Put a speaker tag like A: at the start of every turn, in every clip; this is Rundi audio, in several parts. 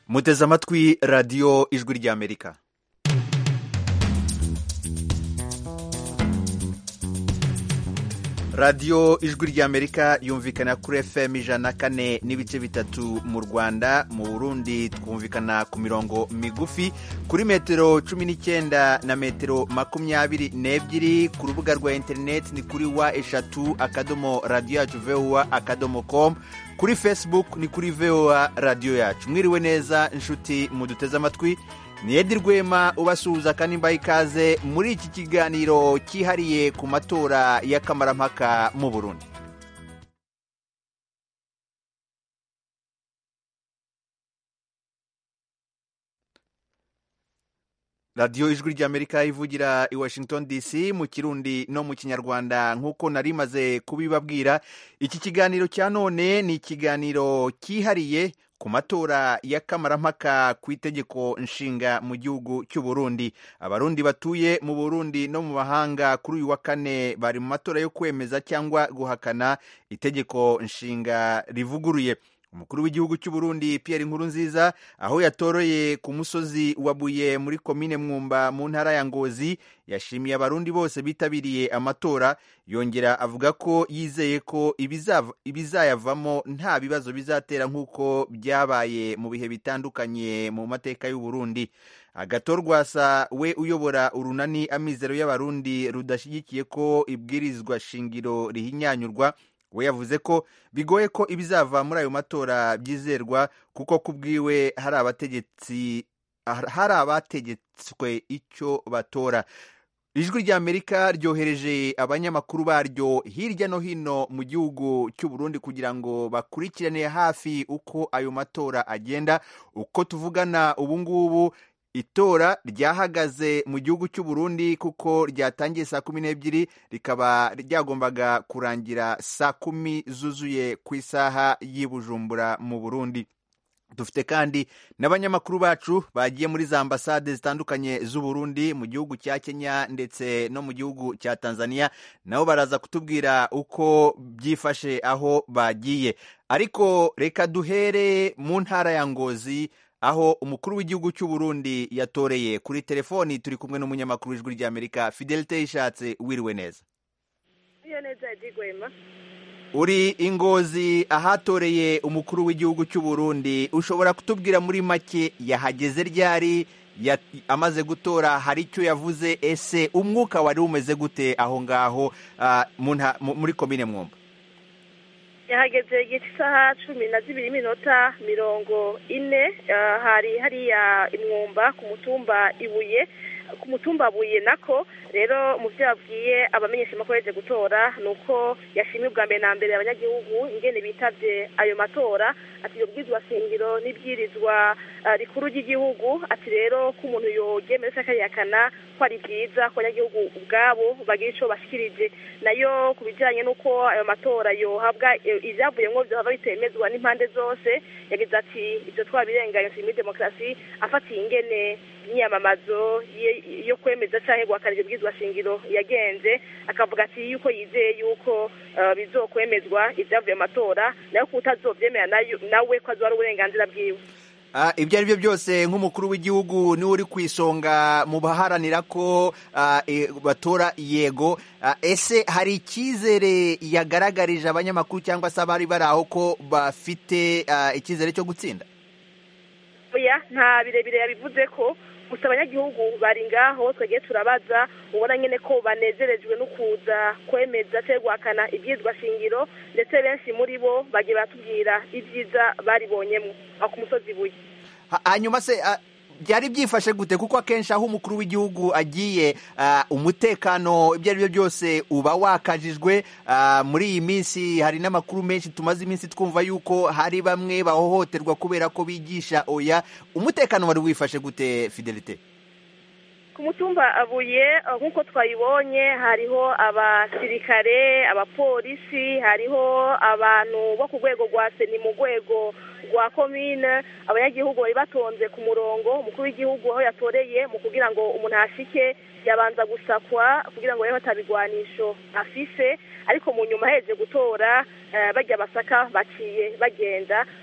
A: muteze amatwi radiyo ijwi ry'amerika radiyo ijwi ry'amerika yumvikana kuri fm ijana kane n'ibice bitatu mu rwanda mu burundi twumvikana ku mirongo migufi kuri metero cumi n'icyenda na metero makumyabiri n'ebyiri ku rubuga rwa interineti ni kuri wa eshatu akadomo radiyo yacu vowa akadomo komu kuri facebook ni kuri vowa radiyo yacu mwiriwe neza inshuti muduteze amatwi ni edi rwema ubasuhuza kandi mbaye ikaze muri iki kiganiro cyihariye ku matora y'akamarampaka mu burundi radiyo ijwi ry'amerika ivugira i washington dc mu kirundi no mu kinyarwanda nk'uko nari maze kubibabwira iki kiganiro cya none ni ikiganiro cyihariye ku matora y'akamarampaka ku itegeko nshinga mu gihugu cy'u Burundi abarundi batuye mu Burundi no mu mahanga kuri uyu wa kane bari mu matora yo kwemeza cyangwa guhakana itegeko nshinga rivuguruye umukuru w'igihugu cy'u Burundi Pierre Nkurunziza aho yatoroye ku musozi wa Buye muri komine Mwumba mu ntara ya Ngozi yashimiye abarundi bose bitabiriye amatora yongera avuga ko yizeye ko ibizayavamo nta bibazo bizatera nk'uko byabaye mu bihe bitandukanye mu mateka y'u Burundi agatorwasa we uyobora urunani amizero y'abarundi rudashyigikiye ko ibwirizwa shingiro rihinyanyurwa we yavuze ko bigoye ko ibizava muri ayo matora byizerwa kuko ku bwiwe hari abategetsi hari abategetswe icyo batora ijwi ry'amerika ryohereje abanyamakuru baryo hirya no hino mu gihugu cy'u Burundi kugira ngo bakurikirane hafi uko ayo matora agenda uko tuvugana ubu ngubu itora ryahagaze mu gihugu cy'u Burundi kuko ryatangiye saa kumi n'ebyiri rikaba ryagombaga kurangira saa kumi zuzuye ku isaha y'i Bujumbura mu Burundi dufite kandi n'abanyamakuru bacu bagiye muri za ambasade zitandukanye z'u Burundi mu gihugu cya Kenya ndetse no mu gihugu cya Tanzania nabo baraza kutubwira uko byifashe aho bagiye ariko reka duhere mu ntara ya Ngozi aho umukuru w'igihugu cy'u Burundi yatoreye kuri telefoni turi kumwe n'umunyamakuru w'ijwi ry'Amerika Fidelite Ishatse wiriwe neza
B: iyo neza yagigwema
A: uri ingozi ahatoreye umukuru w'igihugu cy'u Burundi ushobora kutubwira muri make yahageze ryari amaze gutora hari icyo yavuze ese umwuka wari umeze gute aho ngaho muri komine mwumva
B: yahageze igihe cy'isaha cumi na zibiri minota mirongo ine hari hariya imwumba ku mutumba ibuye ku mutumba buye nako rero mu byo yabwiye abamenyesha amakuru yaje gutora ni uko yashimye ubwa mbere na mbere abanyagihugu ingene bitabye ayo matora ati iyo bwirizwa shingiro n'ibwirizwa rikuru ry'igihugu ati rero ko umuntu yogemera se akayihakana ko ari byiza ko abanyagihugu ubwabo bagira icyo bashyikirije nayo ku bijyanye n'uko ayo matora yohabwa ibyavuyemo byohava bitemezwa n'impande zose yagize ati ibyo twabirenganya muri demokarasi afatiye ingene imyamamazo yo kwemeza cyangwa guhakana ibyo bwizwa shingiro yagenze akavuga ati yuko yizeye yuko bizokwemezwa ibyavuye mu matora nayo ko utazobyemera nawe ko azuba ari uburenganzira bwiwe
A: ibyo ari byo byose nk'umukuru w'igihugu niwe uri ku isonga mu baharanira ko batora yego ese hari icyizere yagaragarije abanyamakuru cyangwa se abari bari aho ko bafite icyizere cyo gutsinda
B: nta birebire yabivuze ko gusa abanyagihugu bari ngaho twagiye turabaza ubona nyine ko banezerejwe no kuza kwemeza cyangwa guhakana ibyizwa shingiro ndetse benshi muri bo bagiye baratubwira ibyiza baribonyemo aho ku musozi ibuye
A: hanyuma se byari byifashe gute kuko akenshi aho umukuru w'igihugu agiye umutekano ibyo ari byo byose uba wakajijwe muri iyi minsi hari n'amakuru menshi tumaze iminsi twumva yuko hari bamwe bahohoterwa kubera ko bigisha oya umutekano wari wifashe gute fidelite
B: ku mutumba abuye nk'uko twayibonye hariho abasirikare abapolisi hariho abantu bo ku rwego rwa seni mu rwego rwa komine abanyagihugu bari batonze ku murongo umukuru w'igihugu aho yatoreye mu kugira ngo umuntu ahashike yabanza gusakwa kugira ngo rero atabigwanisho afise ariko mu nyuma aheje gutora bajya basaka baciye bagenda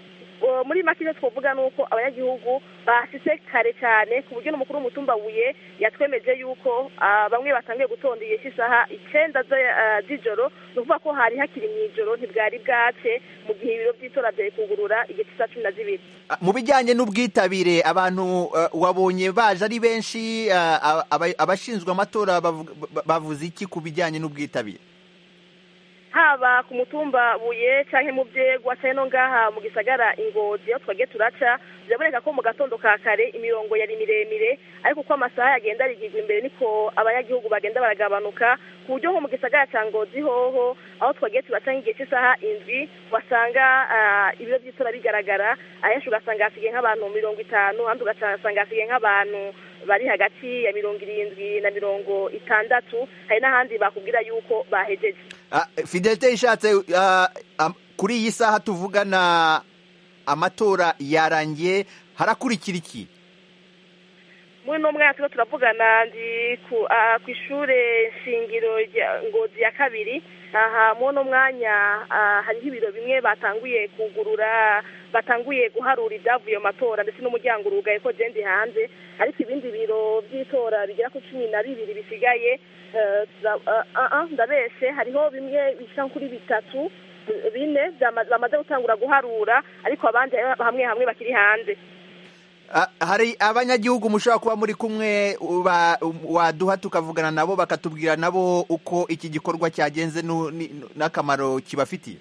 B: muri make icyo twavuga ni uko abanyagihugu bashyize kare cyane ku buryo n'umukuru w'umutumba buye yatwemeje yuko bamwe batangiye gutonda igihe cy'isaha icyenda z'ijoro ni ukuvuga ko hari hakiri mu ijoro ntibwari bwace mu gihe ibiro by'itora byari kugurura igihe cy'isaha cumi na zibiri
A: mu bijyanye n'ubwitabire abantu wabonye baje ari benshi abashinzwe amatora bavuze iki ku bijyanye n'ubwitabire
B: haba ku mutumba buye cyangwa mu byegwa cyangwa no ngaha mu gisagara ingozi aho twagiye turaca biraboneka ko mu gatondo ka kare imirongo yari miremire ariko uko amasaha yagenda arigirwa imbere niko abanyagihugu bagenda baragabanuka ku buryo nko mu gisagara cya ngozi hoho aho twagiye turaca nk'igihe cy'isaha indwi wasanga ibiro by'itora bigaragara ahenshi ugasanga hasigaye nk'abantu mirongo itanu ahandi ugasanga hasigaye nk'abantu bari hagati ya mirongo irindwi na mirongo itandatu hari n'ahandi bakubwira yuko bahejeje
A: fidelite ishatse kuri iyi saha tuvugana amatora yarangiye harakurikira iki
B: muri uno mwaka turimo turavugana ndi ku ishuri shingiro ngozi ya kabiri aha muri uno mwanya hariho ibiro bimwe batanguye kugurura batanguye guharura ibyavuye mu matora ndetse n'umuryango urugaye ko genda hanze ariko ibindi biro by'itora bigera ku cumi na bibiri bisigaye ndabeshe hariho bimwe bisa kuri bitatu bine bamaze gutangura guharura ariko abandi hamwe hamwe bakiri hanze
A: hari abanyagihugu mushobora kuba muri kumwe waduha tukavugana nabo bakatubwira nabo uko iki gikorwa cyagenze n'akamaro kibafitiye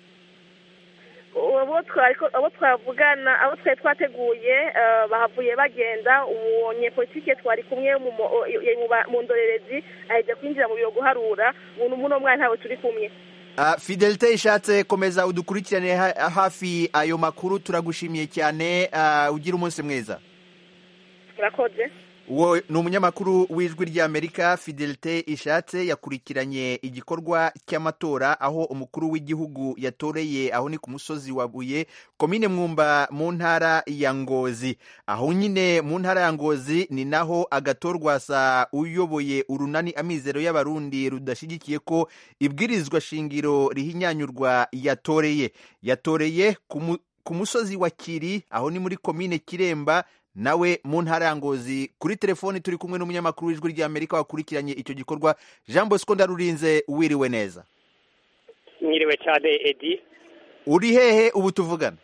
B: abo twavugana abo twari twateguye bahavuye bagenda uwo nyepolitike twari kumwe mu ndorerezi ahita kwinjira mu biro guharura ubu muno mwana ntawe turi kumwe
A: fidelite ishatse komeza udukurikirane hafi ayo makuru turagushimiye cyane ugira umunsi mwiza
B: urakoze
A: uwo ni umunyamakuru w'ijwi ry'amerika fidelite ishatse yakurikiranye igikorwa cy'amatora aho umukuru w'igihugu yatoreye aho ni ku musozi wa buye komine mwumba mu ntara ya ngozi aho nyine mu ntara ya ngozi ni naho agatorwasa uyoboye urunani amizero y'abarundi rudashyigikiye ko ibwirizwa shingiro rihinyanyurwa yatoreye yatoreye ku musozi wa kiri aho ni muri komine kiremba nawe mu ntara ya ngozi kuri telefoni turi kumwe n'umunyamakuru w'ijwi ry'amerika wakurikiranye icyo gikorwa jean bosco ndarurinze wiriwe neza
C: mwiriwe cyane edi
A: uri hehe ubu tuvugana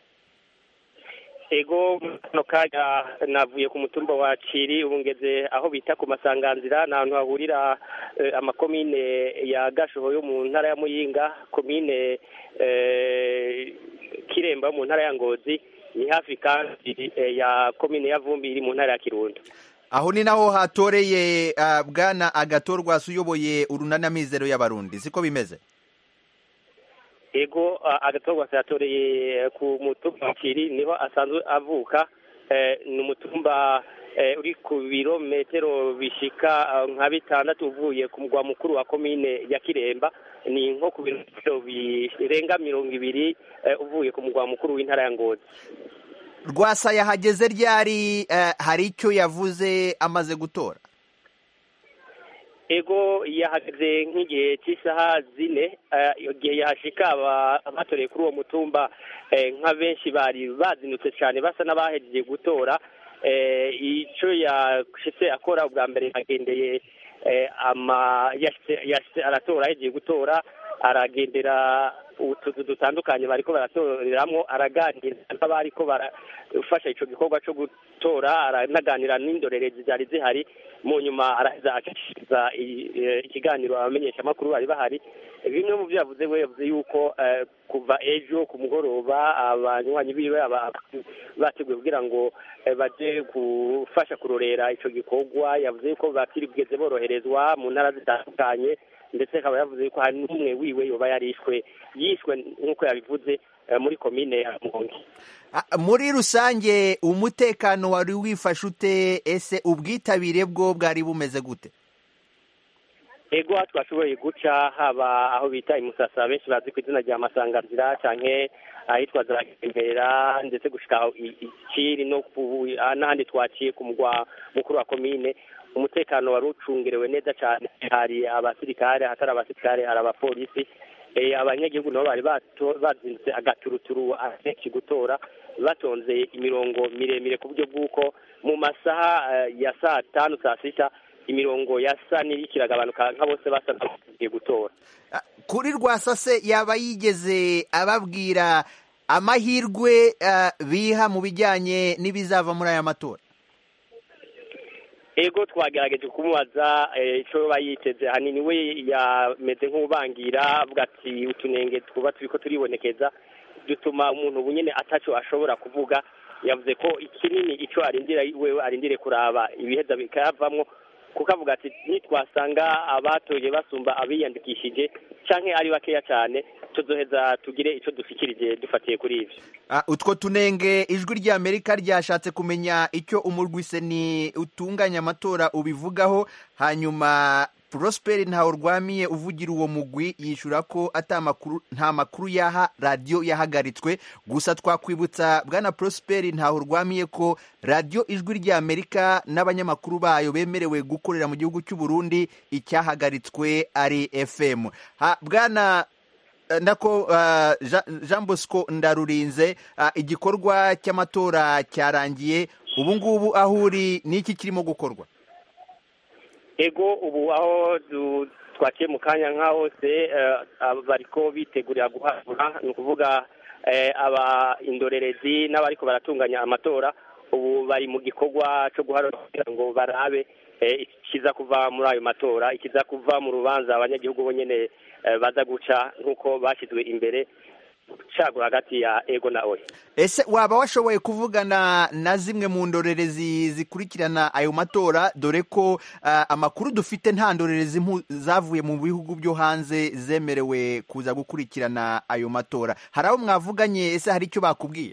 C: ego kano kanya navuye ku mutumba wa ciri ubu ngeze aho bita ku masanganzira ni ahantu hahurira amakomine ya gashoho yo mu ntara ya muyinga komine kiremba mu ntara ya ngozi ni hafi kandi ya komine ya vumbi iri mu ntara ya kirundo
A: aho ni naho hatoreye bwana agatorwasi uyoboye urunanamizero y'abarundi siko bimeze
C: ego agatorwasi yatoreye ku mutumba wa kiri niho asanzwe avuka ni umutumba uri ku birometero bishika nka bitandatu uvuye ku mugwa mukuru wa komine ya kiremba ni nko ku birometero birenga mirongo ibiri uvuye ku mugwa mukuru w'intara ya ngozi
A: rwasa yahageze ryari hari icyo yavuze amaze gutora
C: ego yahageze nk'igihe cy'isaha zine igihe yahashika abatoreye kuri uwo mutumba nka benshi bari bazinutse cyane basa n'abahejeje gutora icyo yashyize akora ubwa mbere yagendeye aratora ahejeje gutora aragendera utuzu dutandukanye bariko baratoreramo araganira n'abariko barafasha ico gikorwa co gutora aranaganira n'indorerezi zari zihari mu nyuma araheza acishiriza ikiganiro abamenyeshamakuru bari bahari bimwe mu byo yavuze we yavuze yuko kuva ejo ku mugoroba abanywanyi biwe bateguye kugira ngo baje gufasha kurorera ico gikorwa yavuze yuko batirigeze boroherezwa mu ntara zitandukanye ndetse akaba yavuze yuko hari n'umwe wiwe yoba yarishwe yishwe nk'uko yabivuze muri komine ya muhongi
A: muri rusange umutekano wari wifashe ute ese ubwitabire bwo bwari bumeze gute
C: ego twashoboye guca haba aho bita imusasa benshi bazi ku izina rya masanganzira cyane ahitwa zaragendera ndetse gushika ikiri no n'ahandi twaciye ku mugwa mukuru wa komine umutekano wari ucungerewe neza cyane hari abasirikare ahatari abasirikare hari abapolisi abanyagihugu nabo bari bazindutse agaturuturu akenshi gutora batonze imirongo miremire ku buryo bw'uko mu masaha eh, ya saa tanu saa sita imirongo yasa n'iriko iragabanuka nka bose basa n'abagiye gutora
A: Ah, kuri rwasase yaba yigeze ababwira amahirwe ah, biha mu bijyanye n'ibizava muri aya matora
C: ego twagerageje kumubaza eh, ico yoba yiteze hanini we yameze nk'ubangira avuga ati utunenge twuba turiko turibonekeza dutuma umuntu ubu nyene ataco ashobora kuvuga yavuze ko ikinini ico arindira wewe arindire kuraba ibiheza bikayavamwo kuko avuga ati nitwasanga abatoye basumba abiyandikishije canke ari bakeya cane tuzoheza tugire ico dushikirije dufatiye kuri ivyo
A: Ah, utwo tunenge ijwi ry'amerika ryashatse kumenya icyo umurwiseni utunganya amatora ubivugaho hanyuma prosperi ntawe urwamiye uvugira uwo mugwi yishura ko ata makuru nta makuru yaha radiyo yahagaritswe gusa twakwibutsa bwana prosperi ntawe urwamiye ko radiyo ijwi ry'amerika n'abanyamakuru bayo bemerewe gukorera mu gihugu cy'u Burundi icyahagaritswe ari fm ha, bwana Eh, nako uh, Jean- Jean Bosco Ndarurinze uh, igikorwa cy'amatora cyarangiye ubu ngubu aho uri niki kirimo gukorwa
C: ego ubu aho du- twaciye mu kanya nka hose eh, aba bariko bitegurira guharura ni ukuvuga eh, aba indorerezi n'abariko baratunganya amatora ubu bari mu gikorwa co guharura kugira ngo barabe eh, ikiza kuva muri ayo matora ikiza kuva mu rubanza abanyagihugu bo nyene eh, baza guca nk'uko bashyizwe imbere cagura hagati ya ego na oya
A: ese waba washoboye kuvugana na zimwe mu ndorerezi zikurikirana ayo matora dore ko uh, amakuru dufite nta ndorerezi mpu- zavuye mu bihugu byo hanze zemerewe kuza gukurikirana ayo matora hari abo mwavuganye ese hari icyo bakubwiye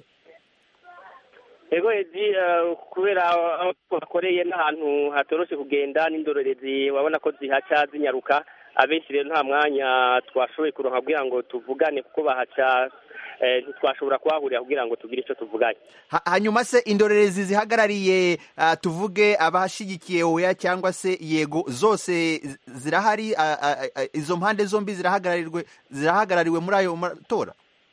C: ego edi eh, kubera aho twakoreye n'ahantu hatoroshe kugenda n'indorerezi wabona ko zihaca zinyaruka abenshi rero nta mwanya twashoboye kuronka kugira ngo tuvugane kuko bahaca eh, ntitwashobora kuhahurira kugira ngo tugire icyo tuvuganye
A: Ha- hanyuma se indorerezi zihagarariye uh, tuvuge abashigikiye oya cyangwa se yego zose zi- zirahari uh, uh, uh, izo mpande zombi zirahagarariwe zirahagarariwe muri ayo matora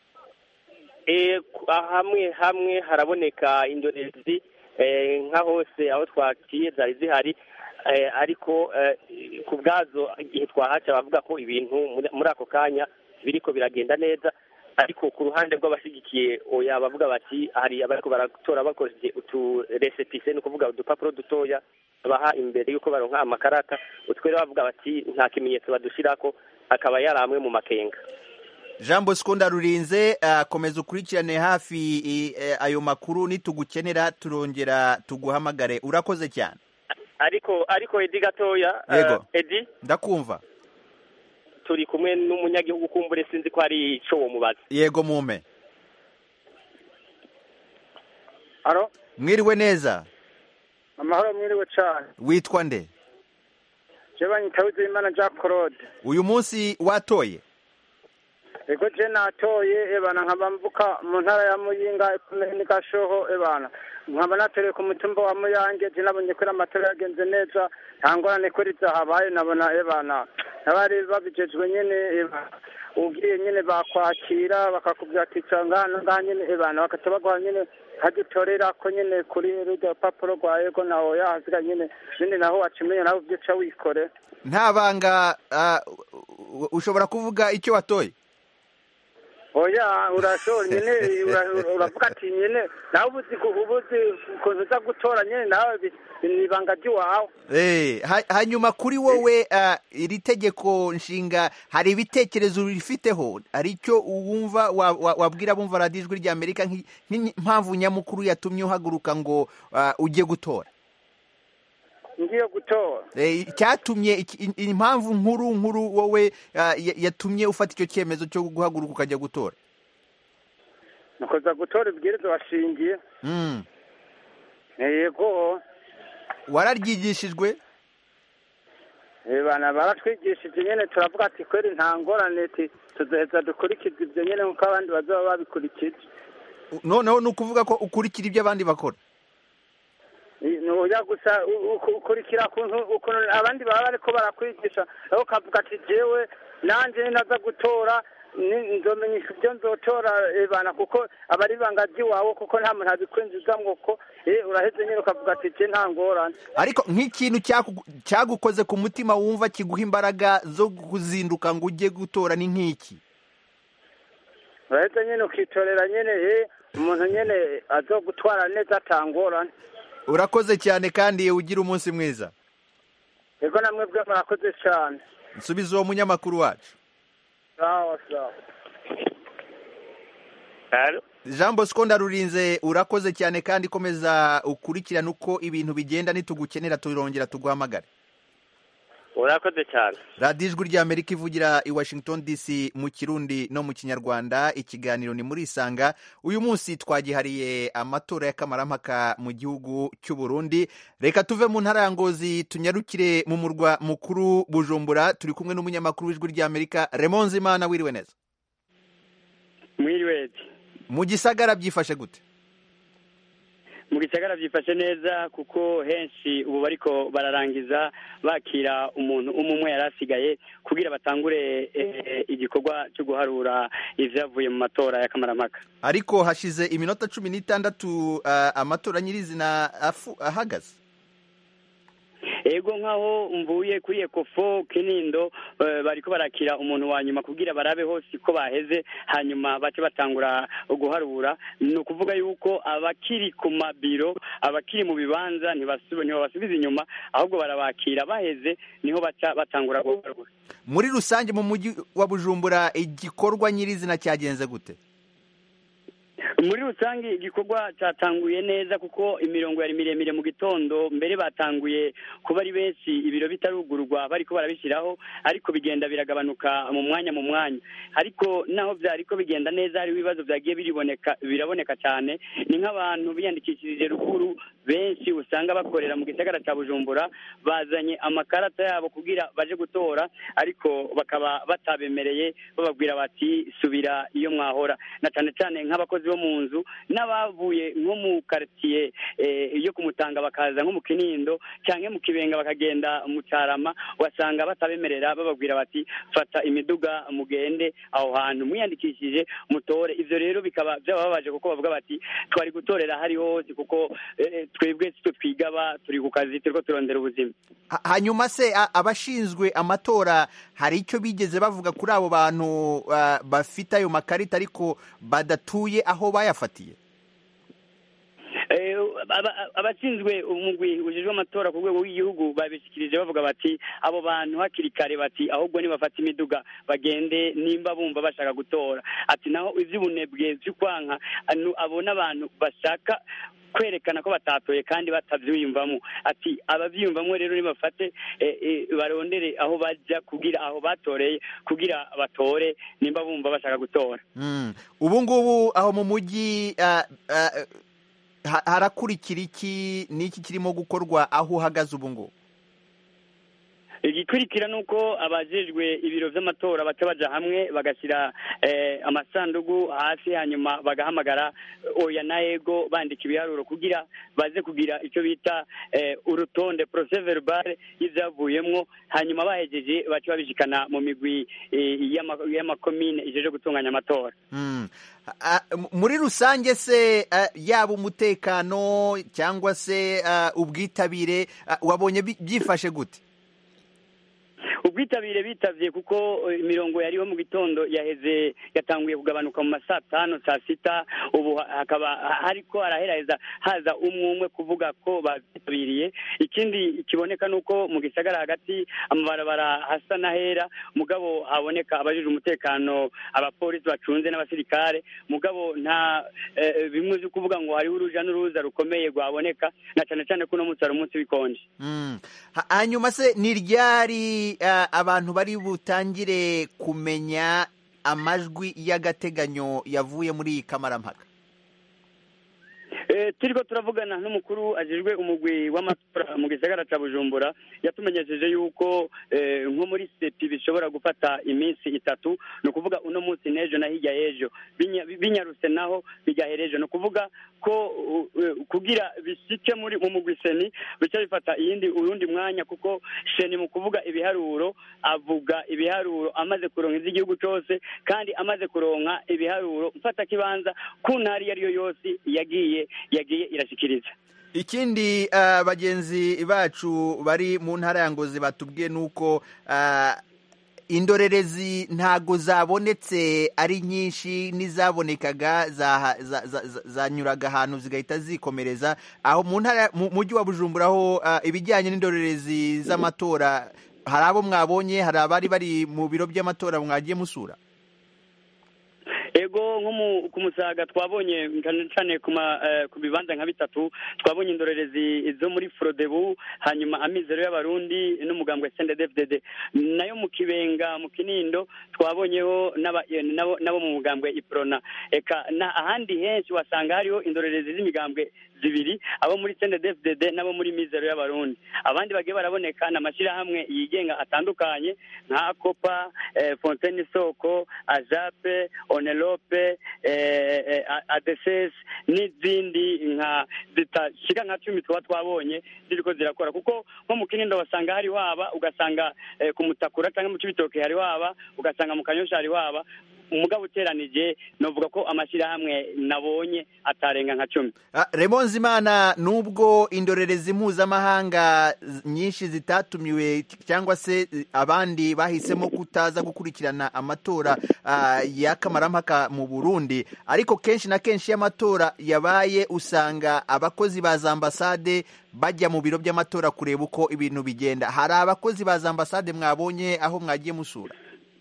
C: Eh, ku- ah, hamwe hamwe haraboneka indorerezi eh, nka hose aho twaciye zari zihari eh, ariko eh, ku bwazo igihe twahaca bavuga ko ibintu muri- muri ako kanya biriko biragenda neza ariko ku ruhande rw'abashigikiye oya bavuga bati hari abariko baratora bakoresheje utu resepise ni ukuvuga udupapuro dutoya baha imbere y'uko baronka amakarata utwo rero bavuga bati nta kimenyetso badushirako akaba yari amwe mu makenga
A: jean bosco ndarurinze uh, komeza ukurikirane hafi i- eh, ayo makuru nitugukenera turongera tuguhamagare urakoze cyane
C: ariko ariko edi gatoya
A: Yego.
C: eh, edi
A: ndakumva
C: turi kumwe n'umunyagihugu kumbure sinzi ko ari ico wo mubaza
A: yego mume
D: aro
A: mwiriwe neza
D: amahoro mwiriwe cyane
A: witwa nde
D: je banyita wizeyimana jack claude
A: uyu munsi watoye
D: ego je natoye ebana nkaba mvuka mu ntara ya muyinga ni gashoho ebana nkaba natoreye ku mutumba wa muyange je nabonye ko amatora yagenze neza nta ngorane ko rizahabaye nabona ebana n'abari babijejwe nyene ebana ugiye nyene bakwakira bakakubwira ati ca ngana ngaha nyene ebana bakaca baguha nyene hagitorera ko nyene kuri rurya rupapuro rwa ego naho yahasiga nyene nyene naho wacimenya nawe uvyo uca wikore
A: nta banga uh, u- ushobora kuvuga icyo watoye
D: oya urashobora nyene ura- uravuga ati nyene nawe ubuzi ku- ubuzi ukuntu uza gutora nyene nawe bi- ni ibanga ry'iwawe
A: Eh, ha- hanyuma kuri wowe uh, iri tegeko nshinga hari ibitekerezo rifiteho hari icyo wumva wa- wa- wabwira bumva radiyo ijwi rya amerika nk'i- nk'impamvu nyamukuru yatumye uhaguruka ngo uh, ujye gutora
D: ngiye gutora
A: Eh, icyatumye iki- i- impamvu nkuru nkuru wowe uh, ya- yatumye ufata icyo cyemezo cyo guhaguruka ukajya gutora
D: nukoza gutora ibwirizwa washingiye
A: mm.
D: yego
A: wararyigishijwe
D: Eh, bana baratwigishije nyene turavuga ati kweri nta ngorane ti tuzoheza dukurikiza ivyo nyene nkuko abandi bazoba babikurikije
A: noneho ni ukuvuga ko ukurikira ibyo abandi bakora
D: oya gusa u- u- ukurikira kuntu ukuntu abandi baba bariko barakwigisha aho ukavuga ati jewe nanje naza gutora ni- nzomenyesha ibyo nzotora eh, bana kuko aba ari ibanga ry'iwawe kuko nta muntu abikwinjizamwo ko eh, uraheze nyine ukavuga ati je nta ngorane
A: ariko nk'ikintu cyaku- cyagukoze ku mutima wumva kiguha imbaraga zo kuzinduka ngo ujye gutora ni nk'iki
D: uraheze nyine ukitorera nyine eh, umuntu nyine azogutwara neza atangorane
A: urakoze cyane kandi ugira umunsi mwiza
D: ego namwe bwe murakoze cyane
A: nsubiza uwo munyamakuru wacu
D: sawa sawa
A: jean bosco ndarurinze urakoze cyane kandi komeza ukurikirane uko ibintu bigenda nitugukenera turongera tuguhamagare
C: urakoze cyane
A: radiyo ijwi ry'amerika ivugira i washington dc mu kirundi no mu kinyarwanda ikiganiro ni muri isanga uyu munsi twagihariye amatora y'akamarampaka mu gihugu cy'u Burundi reka tuve mu ntara ya ngozi tunyarukire mu murwa mukuru bujumbura turi kumwe n'umunyamakuru w'ijwi ry'amerika remonze imana wiriwe neza
E: mwiriwezi
A: mu gisagara byifashe gute
E: mu gisagara byifashe neza kuko henshi ubu bariko bararangiza bakira umuntu umwe umwe yari asigaye kugira batangure eh, igikorwa cyo guharura ivyavuye mu matora y'akamaramaka
A: ariko hashize iminota cumi n'itandatu ah, amatora nyirizina afu- ahagaze
E: ego nk'aho mvuye kuri ekofo kinindo eh, bariko barakira umuntu wa nyuma kugira barabe hose ko baheze hanyuma bace batangura guharura ni ukuvuga yuko abakiri ku mabiro abakiri mu bibanza ntibasu- ntibabasubiza inyuma ahubwo barabakira baheze niho baca batangura guharura
A: muri rusange mu mujyi wa bujumbura igikorwa nyirizina cyagenze gute
E: muri rusange igikorwa cyatanguye neza kuko imirongo yari miremire mu gitondo mbere batanguye kuba ari benshi ibiro bitarugurwa bariko barabishyiraho ariko bigenda biragabanuka mu mwanya mu mwanya ariko naho byariko bigenda neza hariho ibibazo byagiye biriboneka biraboneka cyane ni nk'abantu biyandikishirije ruguru benshi usanga bakorera mu gisagara cya bujumbura bazanye amakarata yabo kugira baje gutora ariko bakaba batabemereye bababwira bati subira iyo mwahora na cyane cyane nk'abakozi bo mu nzu n'abavuye nko mu karitsiye eh, yo kumutanga bakaza nko mu kinindo cyangwa mu kibenga bakagenda mu cyarama wasanga batabemerera bababwira bati fata imiduga mugende aho hantu mwiyandikishije mutore ivyo rero bikaba byababaje kuko bavuga bati twari gutorera hari hose kuko eh, twebwe sitwe twigaba turi ku kazi turiko turondera ubuzima
A: Ha- hanyuma se a- abashinzwe amatora hari icyo bigeze bavuga kuri abo bantu ah, bafite ayo makarita ariko badatuye aho bayafatiye
E: Eh, aba- abashinzwe umugwi ujejwe amatora ku rwego rw'igihugu babishikirije bavuga bati abo bantu hakiri kare bati ahubwo nibafata imiduga bagende nimba bumva bashaka gutora ati naho ivy'ubunebwe vy'ukwanka anu- abo n'abantu bashaka kwerekana ko batatoye kandi batavyiyumvamo ati abavyiyumvamo rero nibafate eh, eh, barondere aho baja kugira aho batoreye kugira batore nimba bumva bashaka gutora
A: Mm. ubu ngubu aho mu mujyi ah, ah, ha- harakurikira iki n'iki kirimo gukorwa aho uhagaze ubu ngubu
E: igikurikira ni uko abajejwe ibiro vy'amatora baca baja hamwe bagashyira eh, amasandugu hasi hanyuma bagahamagara oya na ego bandika ibiharuro kugira baze kugira icyo bita eh, urutonde procès verbal y'ivyavuyemwo hanyuma bahejeje baca babishikana mu migwi eh, y'ama- y'amakomine ijeje gutunganya amatora
A: Mm. Ah, m- muri rusange se ah, yaba umutekano cyangwa se ah, ubwitabire ah, wabonye bi- byifashe gute
E: ubwitabire bitavye kuko eh, imirongo yariho mu gitondo yaheze yatanguye kugabanuka mu masaa tanu saa sita ubu ha- hakaba ha- hariko haraheraheza haza umwe umwe kuvuga ko babyitabiriye ikindi kiboneka ni uko mu gisagara hagati amabarabara hasa n'ahera mugabo haboneka abajije umutekano abapolisi bacunze n'abasirikare mugabo nta eh, bimwe vyo kuvuga ngo hariho uruja n'uruza rukomeye rwaboneka na cane cane ko uno munsi hari umunsi w'ikonje
A: Mm. Ha- hanyuma se ni ryari ah, abantu bari butangire kumenya amajwi y'agateganyo yavuye muri iyi kamarampaka
E: Eh, Eh, turiko turavugana n'umukuru ajejwe umugwi w'amatora mu gisagara ca bujumbura yatumenyesheje yuko eh, nko muri sepi bishobora gufata iminsi itatu ni ukuvuga uno munsi n'ejo na hirya y'ejo Binya- binyarutse naho bigahera ejo ni ukuvuga ko uh, uh, kugira bishike muri mu mugwi seni bica bifata iyindi urundi mwanya kuko seni mu kuvuga ibiharuro avuga ibiharuro amaze kuronka iz'igihugu cose kandi amaze kuronka ibiharuro mfata kibanza ku ntara iyo ari yo yose yagiye yagiye irashikiriza
A: ikindi ah, bagenzi bacu bari mu ntara ya ngozi batubwiye ni uko ah, indorerezi ntago zabonetse ari nyinshi n'izabonekaga za- za- za- za- zanyuraga ahantu zigahita zikomereza aho mu ntara mu mujyi wa bujumbura ho ah, ibijyanye n'indorerezi z'amatora hari abo mwabonye hari abari bari mu biro by'amatora mwagiye musura
E: ego nko mu- ku musaga twabonye cyane cyane ku ma- eh, ku bibanza nka bitatu twabonye indorerezi zo muri frodebu hanyuma amizero y'abarundi n'umugambwe sendedefdede nayo mu kibenga mu kinindo twabonyeho n'aba- eh, nabo nabo mu mugambwe iprona eka na ahandi henshi wasanga hariho indorerezi z'imigambwe zibiri abo muri sendedefdede n'abo muri mizero y'abarundi abandi bagiye baraboneka ni amashyirahamwe yigenga atandukanye nka kopa eh, fontaine isoko ajape onelope eh, eh, adeses n'izindi nka zitashika nka cumi tuba twabonye ziriko zirakora kuko nko mu kinindo wasanga hari waba ugasanga eh, ku mutakura cyangwa mu cibitoke hari waba ugasanga mu kanyosha hari waba umugabo uteranije novuga ko amashyirahamwe nabonye atarenga nka cumi
A: Ah, Raymond Zimana nubwo indorerezi mpuzamahanga z- nyinshi zitatumiwe cyangwa se eh, abandi bahisemo kutaza gukurikirana amatora ah, y'akamarampaka mu Burundi ariko kenshi na kenshi iyo amatora yabaye usanga abakozi ba za ambasade bajya mu biro by'amatora kureba uko ibintu bigenda hari abakozi ba za ambasade mwabonye aho mwagiye musura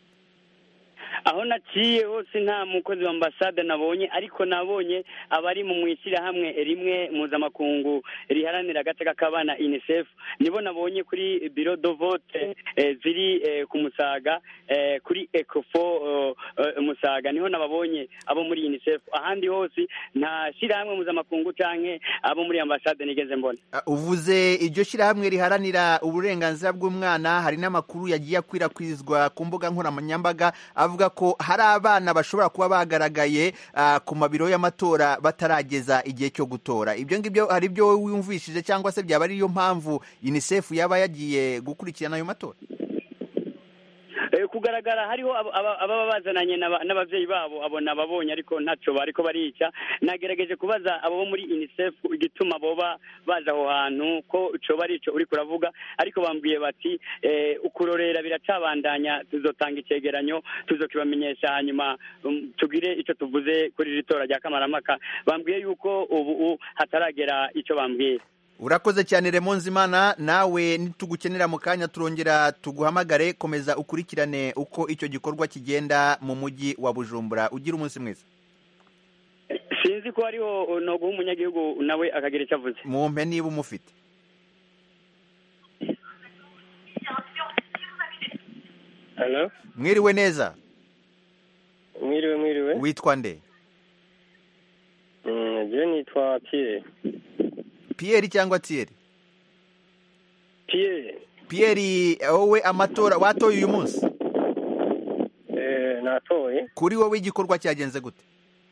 E: aho naciye hose nta mukozi wa ambasade nabonye ariko nabonye abari mu mwishyirahamwe rimwe mpuzamakungu riharanira agateka k'abana unicef nibo nabonye kuri biro do vote eh, ziri eh, ku musaga eh, kuri ecofo eh, eh, musaga niho nababonye abo muri unicef ahandi hose nta shyirahamwe mpuzamakungu canke abo muri ambasade nigeze mbona
A: Ah, uvuze iryo shyirahamwe riharanira uburenganzira bw'umwana hari n'amakuru yagiye akwirakwizwa ku mbuga nkoranyambaga avuga ko hari abana bashobora kuba bagaragaye ah, ku mabiro y'amatora batarageza igihe cyo gutora ibyo ngibyo hari ibyo wumvishije cyangwa se byaba ariyo mpamvu unicef yaba yagiye gukurikirana ayo matora
E: Eh, kugaragara hariho aba- aba- ababa bazananye n'aba- n'abavyeyi babo abo nababonye ariko ntaco bariko barica nagerageje kubaza abo bo muri unicef igituma boba baza aho hantu ko coba ari ico uriko uravuga ariko bambwiye bati eh, ukurorera biracabandanya tuzotanga icegeranyo tuzokibamenyesha hanyuma um, tugire ico tuvuze kuri iri tora rya kamaramaka bambwiye yuko ubu u- hataragera ico bambwiye
A: urakoze cyane Raymond Zimana nawe nitugukenera mu kanya turongera tuguhamagare komeza ukurikirane uko icyo gikorwa kigenda mu mujyi wa Bujumbura ugira umunsi mwiza
E: sinzi ko hariho no guha umunyagihugu nawe akagira icyo avuze
A: mumpe niba umufite
F: halo
A: mwiriwe neza
F: mwiriwe mwiriwe
A: witwa nde
F: Mm, je nitwa Pierre
A: Pierre cyangwa Thierry
F: Pierre
A: Pierre wowe amatora watoye uyu munsi
F: eh natoye
A: kuri wowe igikorwa cyagenze gute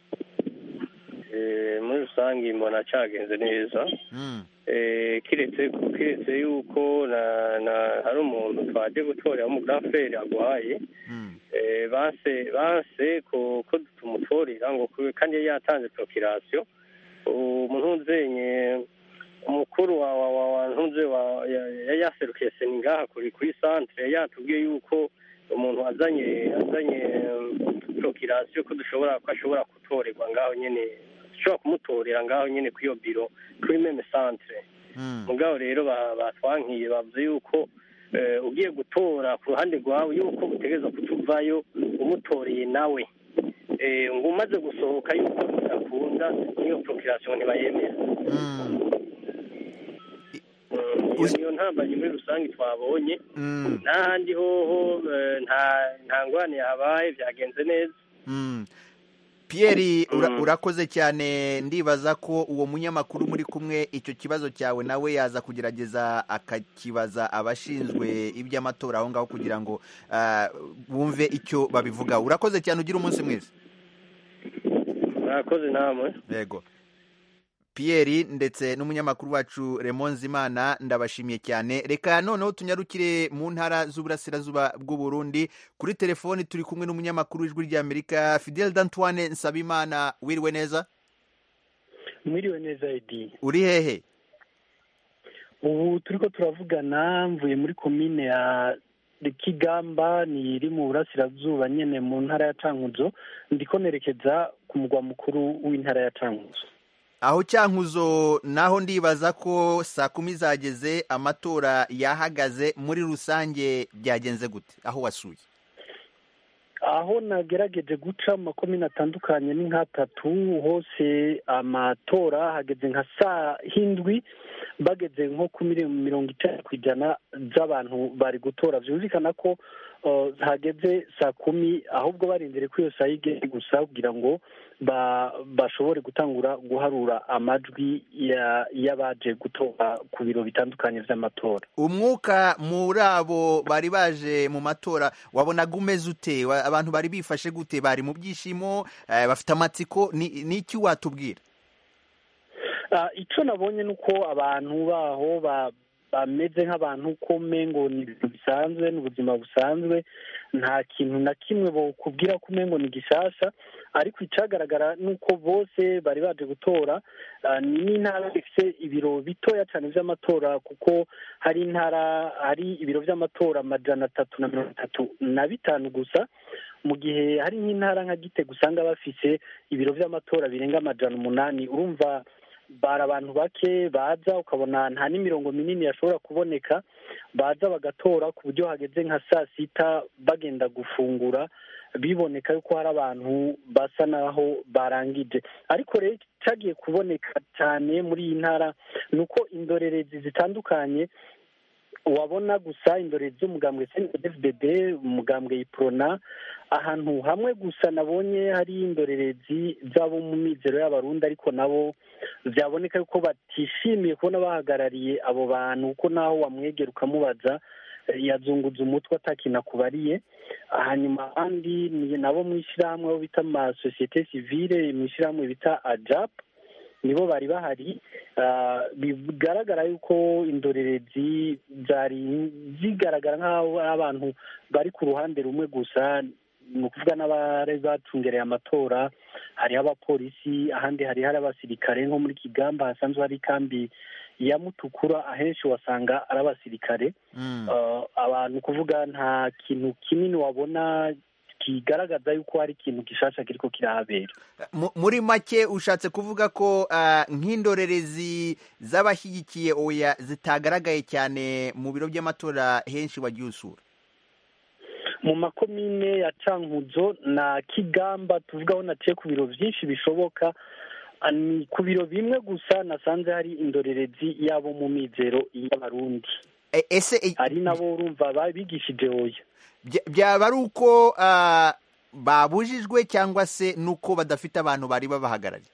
F: eh muri rusange mbona cyagenze neza
A: Mm.
F: eh kiretse kiretse yuko na na hari umuntu twaje gutorera mu Grand Frère agwaye
A: Mm.
F: eh banse banse ko ko tumutorera ngo kube- kandi yari yatanze procreation umuntu uzenye umukuru wa wa wa, wa ntuze wa ya- yari yaserukiye seningaha kuri kuri centre yari yatubwiye yuko umuntu azanye azanye um, procreation ko dushobora ko ashobora gutorerwa ngaho nyene dushobora kumutorera ngaho nyene kuri iyo biro kuri meme centre
A: Mm.
F: mugabo rero ba- batwankiye bavuze yuko eh, ugiye gutora ku ruhande rwawe yuko utegereza kutuvayo umutoreye nawe Eh, ngo umaze gusohoka yuko bidakunda n'iyo procreation ntibayemera
A: Mm.
F: Mm, iyo niyo ntambanyi muri rusange twabonye
A: Mm.
F: n'ahandi hoho eh, nta nta ngwane yahabaye byagenze neza
A: Mm. Pierre ura- urakoze cyane ndibaza ko uwo munyamakuru muri kumwe icyo kibazo cyawe nawe yaza kugerageza akakibaza abashinzwe iby'amatora aho ngaho kugira ngo ah, bumve icyo babivuga urakoze cyane ugira umunsi mwiza
F: murakoze namwe
A: yego Pierre ndetse n'umunyamakuru wacu Raymond Zimana ndabashimiye cyane reka noneho tunyarukire mu ntara z'uburasirazuba bw'u Burundi kuri telefoni turi kumwe n'umunyamakuru w'ijwi ry'Amerika Fidel Dantoine Nsabimana wiriwe neza
G: mwiriwe neza edi
A: uri hehe
G: ubu turi ko turavugana mvuye muri komine ya kigamba ni iri mu burasirazuba nyine mu ntara ya cankuzo ndiko nerekeza ku mugwa mukuru w'intara ya cankuzo
A: aho cyankuzo naho ndibaza ko saa kumi zageze amatora yahagaze muri rusange byagenze gute aho wasuye
G: aho nagerageje guca mu makomine atandukanye ni nk'atatu hose amatora hageze nka saa hindwi bageze nko ku miliyoni mirongo icyenda ku ijana z'abantu bari gutora byumvikana ko uh, hageze saa kumi ahubwo barindire ko iyo saa yigeze gusa kugira ngo ba- bashobore gutangura guharura amajwi ya- y'abaje gutora ku biro bitandukanye by'amatora
A: umwuka muri abo bari baje mu matora wabonaga umeze ute Wa- abantu bari bifashe gute bari mu byishimo eh, bafite amatsiko ni ni iki watubwira
G: Ah, icyo nabonye ni uko abantu baho ba- bameze nk'abantu ko umengo ni ibintu bisanzwe ni ubuzima busanzwe nta kintu na kimwe bakubwira ko umengo ni gishasha ariko icyagaragara ni uko bose bari baje gutora Ah, ni n'intara ifite ibiro bitoya cyane by'amatora kuko hari intara hari ibiro by'amatora amajana atatu na mirongo itatu na bitanu gusa mu gihe hari nk'intara nka gitega usanga bafise ibiro by'amatora birenga amajana umunani urumva bari abantu bake baza ukabona nta n'imirongo minini yashobora kuboneka baza bagatora ku buryo hageze nka saa sita bagenda gufungura biboneka yuko hari abantu basa naho barangije ariko rero cyagiye kuboneka cyane muri iyi ntara ni uko indorerezi zitandukanye wabona gusa indorerezi z'umugambwe cndfdd umugambwe iprona ahantu hamwe gusa nabonye hari indorerezi z'abo mu mizero y'abarundi ariko nabo byaboneka yuko batishimiye kubona bahagarariye abo bantu kuko naho wamwegera ukamubaza eh, yazunguza umutwe atakintu akubariye hanyuma abandi ni nabo mu ishyirahamwe abo bita amasosiyete sivile mu ishyirahamwe bita ajap nibo bari bahari Ah, bigaragara yuko indorerezi zari zigaragara nk'aho ari abantu bari ku ruhande rumwe gusa ni ukuvuga n'abari bacungereye amatora hariho abapolisi ahandi hari hari abasirikare nko muri kigamba hasanzwe hari ikambi ya mutukura ahenshi wasanga ari abasirikare
A: Mm.
G: Uh, abantu kuvuga nta kintu kinini wabona kigaragaza yuko hari ikintu gishasha kiriko kirahabera
A: Mu- muri make ushatse kuvuga ko ah, nk'indorerezi z'abashyigikiye oya zitagaragaye cyane mu biro by'amatora henshi wagiye usura
G: mu makomine ya cankuzo na kigamba tuvugaho naciye ku biro byinshi bishoboka ah, ni ku biro bimwe gusa nasanze hari indorerezi yabo mu mizero y'abarundi
A: E- ese e-
G: hari nabo urumva babigishije oya
A: bya- byaba ari uko ah, babujijwe cyangwa se nuko badafite abantu bari babahagarariye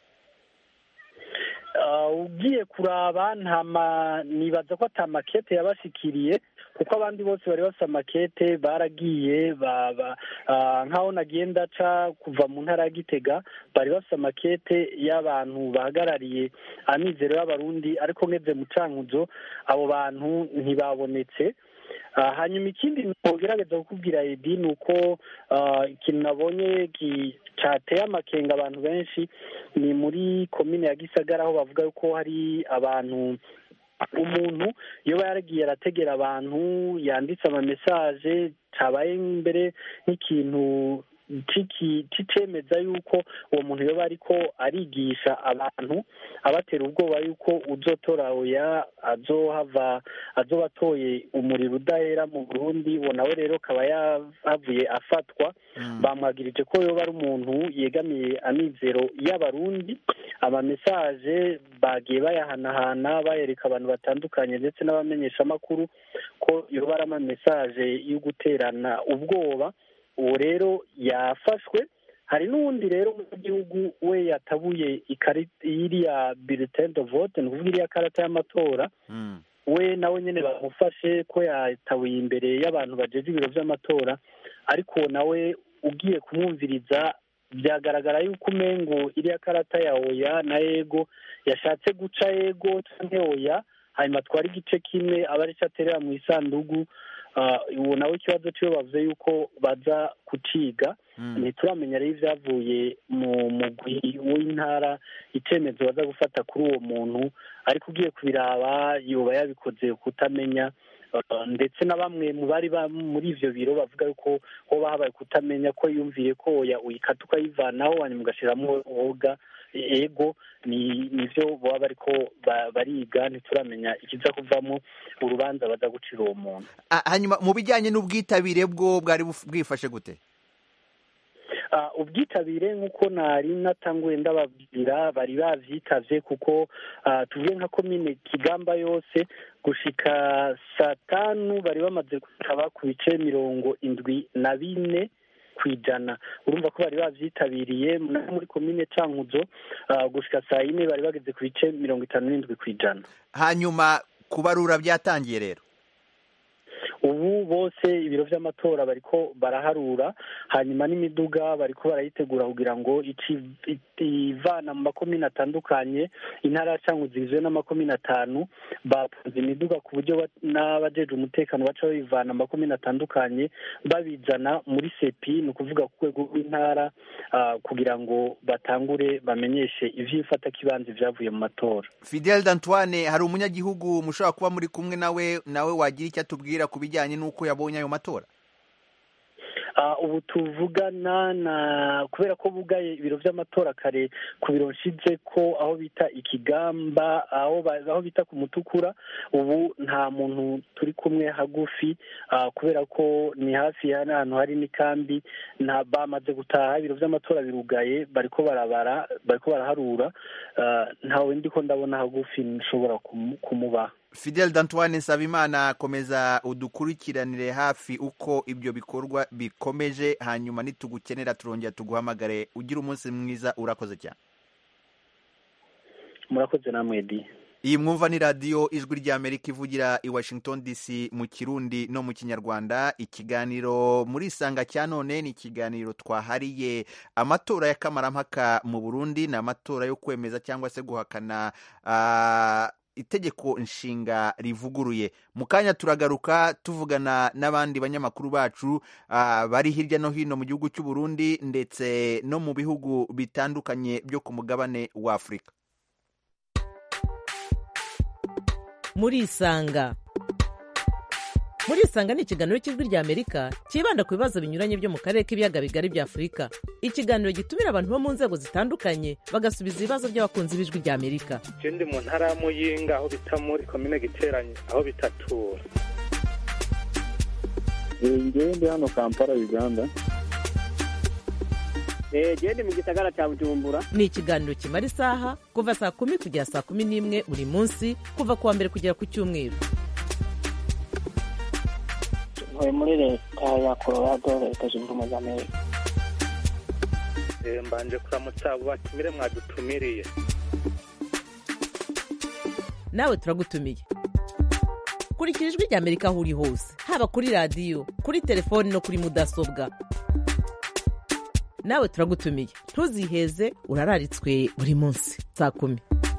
G: Ah, ugiye kuraba nta ma nibaza ko ata makete yabashikiriye kuko abandi bose bari bafite amakete baragiye ba- ba- ah, nk'aho nagiye ndaca kuva mu ntara ya gitega bari bafite amakete y'abantu bahagarariye amizero y'abarundi ariko ngeze mu cankuzo abo bantu ntibabonetse Ah, hanyuma ikindi ngerageza kukubwira edi ni uko ah, ikintu nabonye ki- cateye amakenga abantu benshi ni muri komine ya gisagara aho bavuga yuko hari abantu umuntu iyo yaragiye arategera abantu yanditse amamesaje cabaye mbere nk'ikintu ciki- c'icemeza yuko uwo muntu yoba ariko arigisha abantu abatera ubwoba yuko uzotora oya azohava azoba atoye umuriro udahera mu burundi uwo nawe rero akaba yahavuye afatwa bamwagirije ko yoba ari umuntu yegamiye amizero y'abarundi amamesaje bagiye bayahanahana bayereka abantu batandukanye ndetse n'abamenyeshamakuru ko yoba ari amamesaje yo guterana ubwoba uwo rero yafashwe hari n'uwundi rero umunyagihugu we yatabuye ikarita iriya bulletin de vote ni ukuvuga iriya karata y'amatora
A: Mm.
G: we nawe nyine bamufashe ko yatabuye imbere y'abantu bajeje ibiro by'amatora ariko nawe ugiye kumwumviriza byagaragara yuko umengo iriya karata ya oya na ego yashatse guca ego cyangwa oya hanyuma atwara igice kimwe aba aricyo aterera mu isandugu Ah, uwo nawe ikibazo cyiwe bavuze yuko baza kuciga
A: Mm.
G: ntituramenya rero ibyavuye mu mugwi w'intara icyemezo baza gufata kuri uwo muntu ariko ugiye kubiraba yoba yabikoze kutamenya Uh, ndetse na bamwe mu bari ba- muri ivyo biro bavuga yuko hoba habaye kutamenya ko yumviye ko oya uyikata ukayivanaho hanyuma ugashiramwo woga ego ni nivyo baba bariko ba- bariga ntituramenya ikiza kuvamo urubanza baza gucira uwo muntu
A: Ah, hanyuma mu bijyanye n'ubwitabire bwo bwari buf- bwifashe gute
G: Ah, ubwitabire nk'uko nari natanguye ndababwira bari bavyitavye kuko ah, tuvuge nka komine kigamba yose gushika saa tanu bari bamaze kwitaba ku bice mirongo indwi na bine ku ijana urumva ko bari bavyitabiriye no muri komine cankuzo ah, gushika saa yine bari bageze ku bice mirongo itanu n'indwi ku ijana
A: hanyuma kubarura byatangiye rero
G: ubu bose ibiro vy'amatora bariko baraharura hanyuma n'imiduga bariko barayitegura kugira ngo ici- i- ivana mu makomine atandukanye intara ya cankuzo igizwe n'amakomine atanu bapanze imiduga ku buryo ba- n'abajeje umutekano baca babivana mu makomine atandukanye babizana muri sepi ni ukuvuga ku rwego rw'intara ah, kugira ngo batangure bamenyeshe ivy'ifatakibanza vyavuye mu matora
A: fidel d'antoine hari umunyagihugu mushobora kuba muri kumwe nawe nawe wagira icyo atubwira ku bijyanye n'uko yabonye ayo matora
G: Ah, ubu tuvugana na kubera ko bugaye ibiro vy'amatora kare ku biro nshize ko aho bita ikigamba aho ba- aho bita ku mutukura ubu nta muntu turi kumwe hagufi ah, kubera ko ni hafi ya n'ahantu hari n'ikambi nta bamaze gutaha ibiro vy'amatora birugaye bariko barabara bariko baraharura ah, ntawe ndiko ndabona hagufi nshobora kumu- kumubaha
A: fidel d'antoine nsabimana komeza udukurikiranire hafi uko ibyo bikorwa bikomeje hanyuma nitugukenera turongera tuguhamagare ugira umunsi mwiza urakoze cyane
G: murakoze namwe di
A: iyi mwumva ni radiyo ijwi ry'amerika ivugira i washington dc mu kirundi no mu kinyarwanda ikiganiro muri isanga cya none ni ikiganiro twahariye amatora y'akamarampaka mu burundi ni amatora yo kwemeza cyangwa se guhakana ah, itegeko nshinga rivuguruye mu kanya turagaruka tuvugana n'abandi banyamakuru bacu ah, bari hirya no hino mu gihugu cy'u Burundi ndetse no mu bihugu bitandukanye byo ku mugabane wa afurika
H: murisanga murisanga ni ikiganiro cy'ijwi ry'amerika cyibanda ku bibazo binyuranye byo mu karere k'ibiyaga bigari bya afurika ikiganiro gitumira abantu bo mu nzego zitandukanye bagasubiza ibibazo by'abakunzi b'ijwi ry'amerika
I: je ndi mu ntara ya muyinga aho bita muri komine giteranye aho bitatura
J: ngewe ndi hano kampala uganda
E: gende mu gisagara cya bujumbura
H: ni ikiganiro kimara isaha kuva saa kumi kugera saa kumi n'imwe buri munsi kuva ku wa mbere kugera ku cyumweru
K: ntuye muri leta ya colorado leta zunze ubumwe za amerika
I: Eh, mbanje kuramutsa abo batumire mwadutumiriye
H: nawe turagutumiye kurikira ijwi ry'amerika aho uri hose haba kuri radiyo kuri telefoni no kuri mudasobwa nawe turagutumiye ntuziheze urararitswe buri munsi saa kumi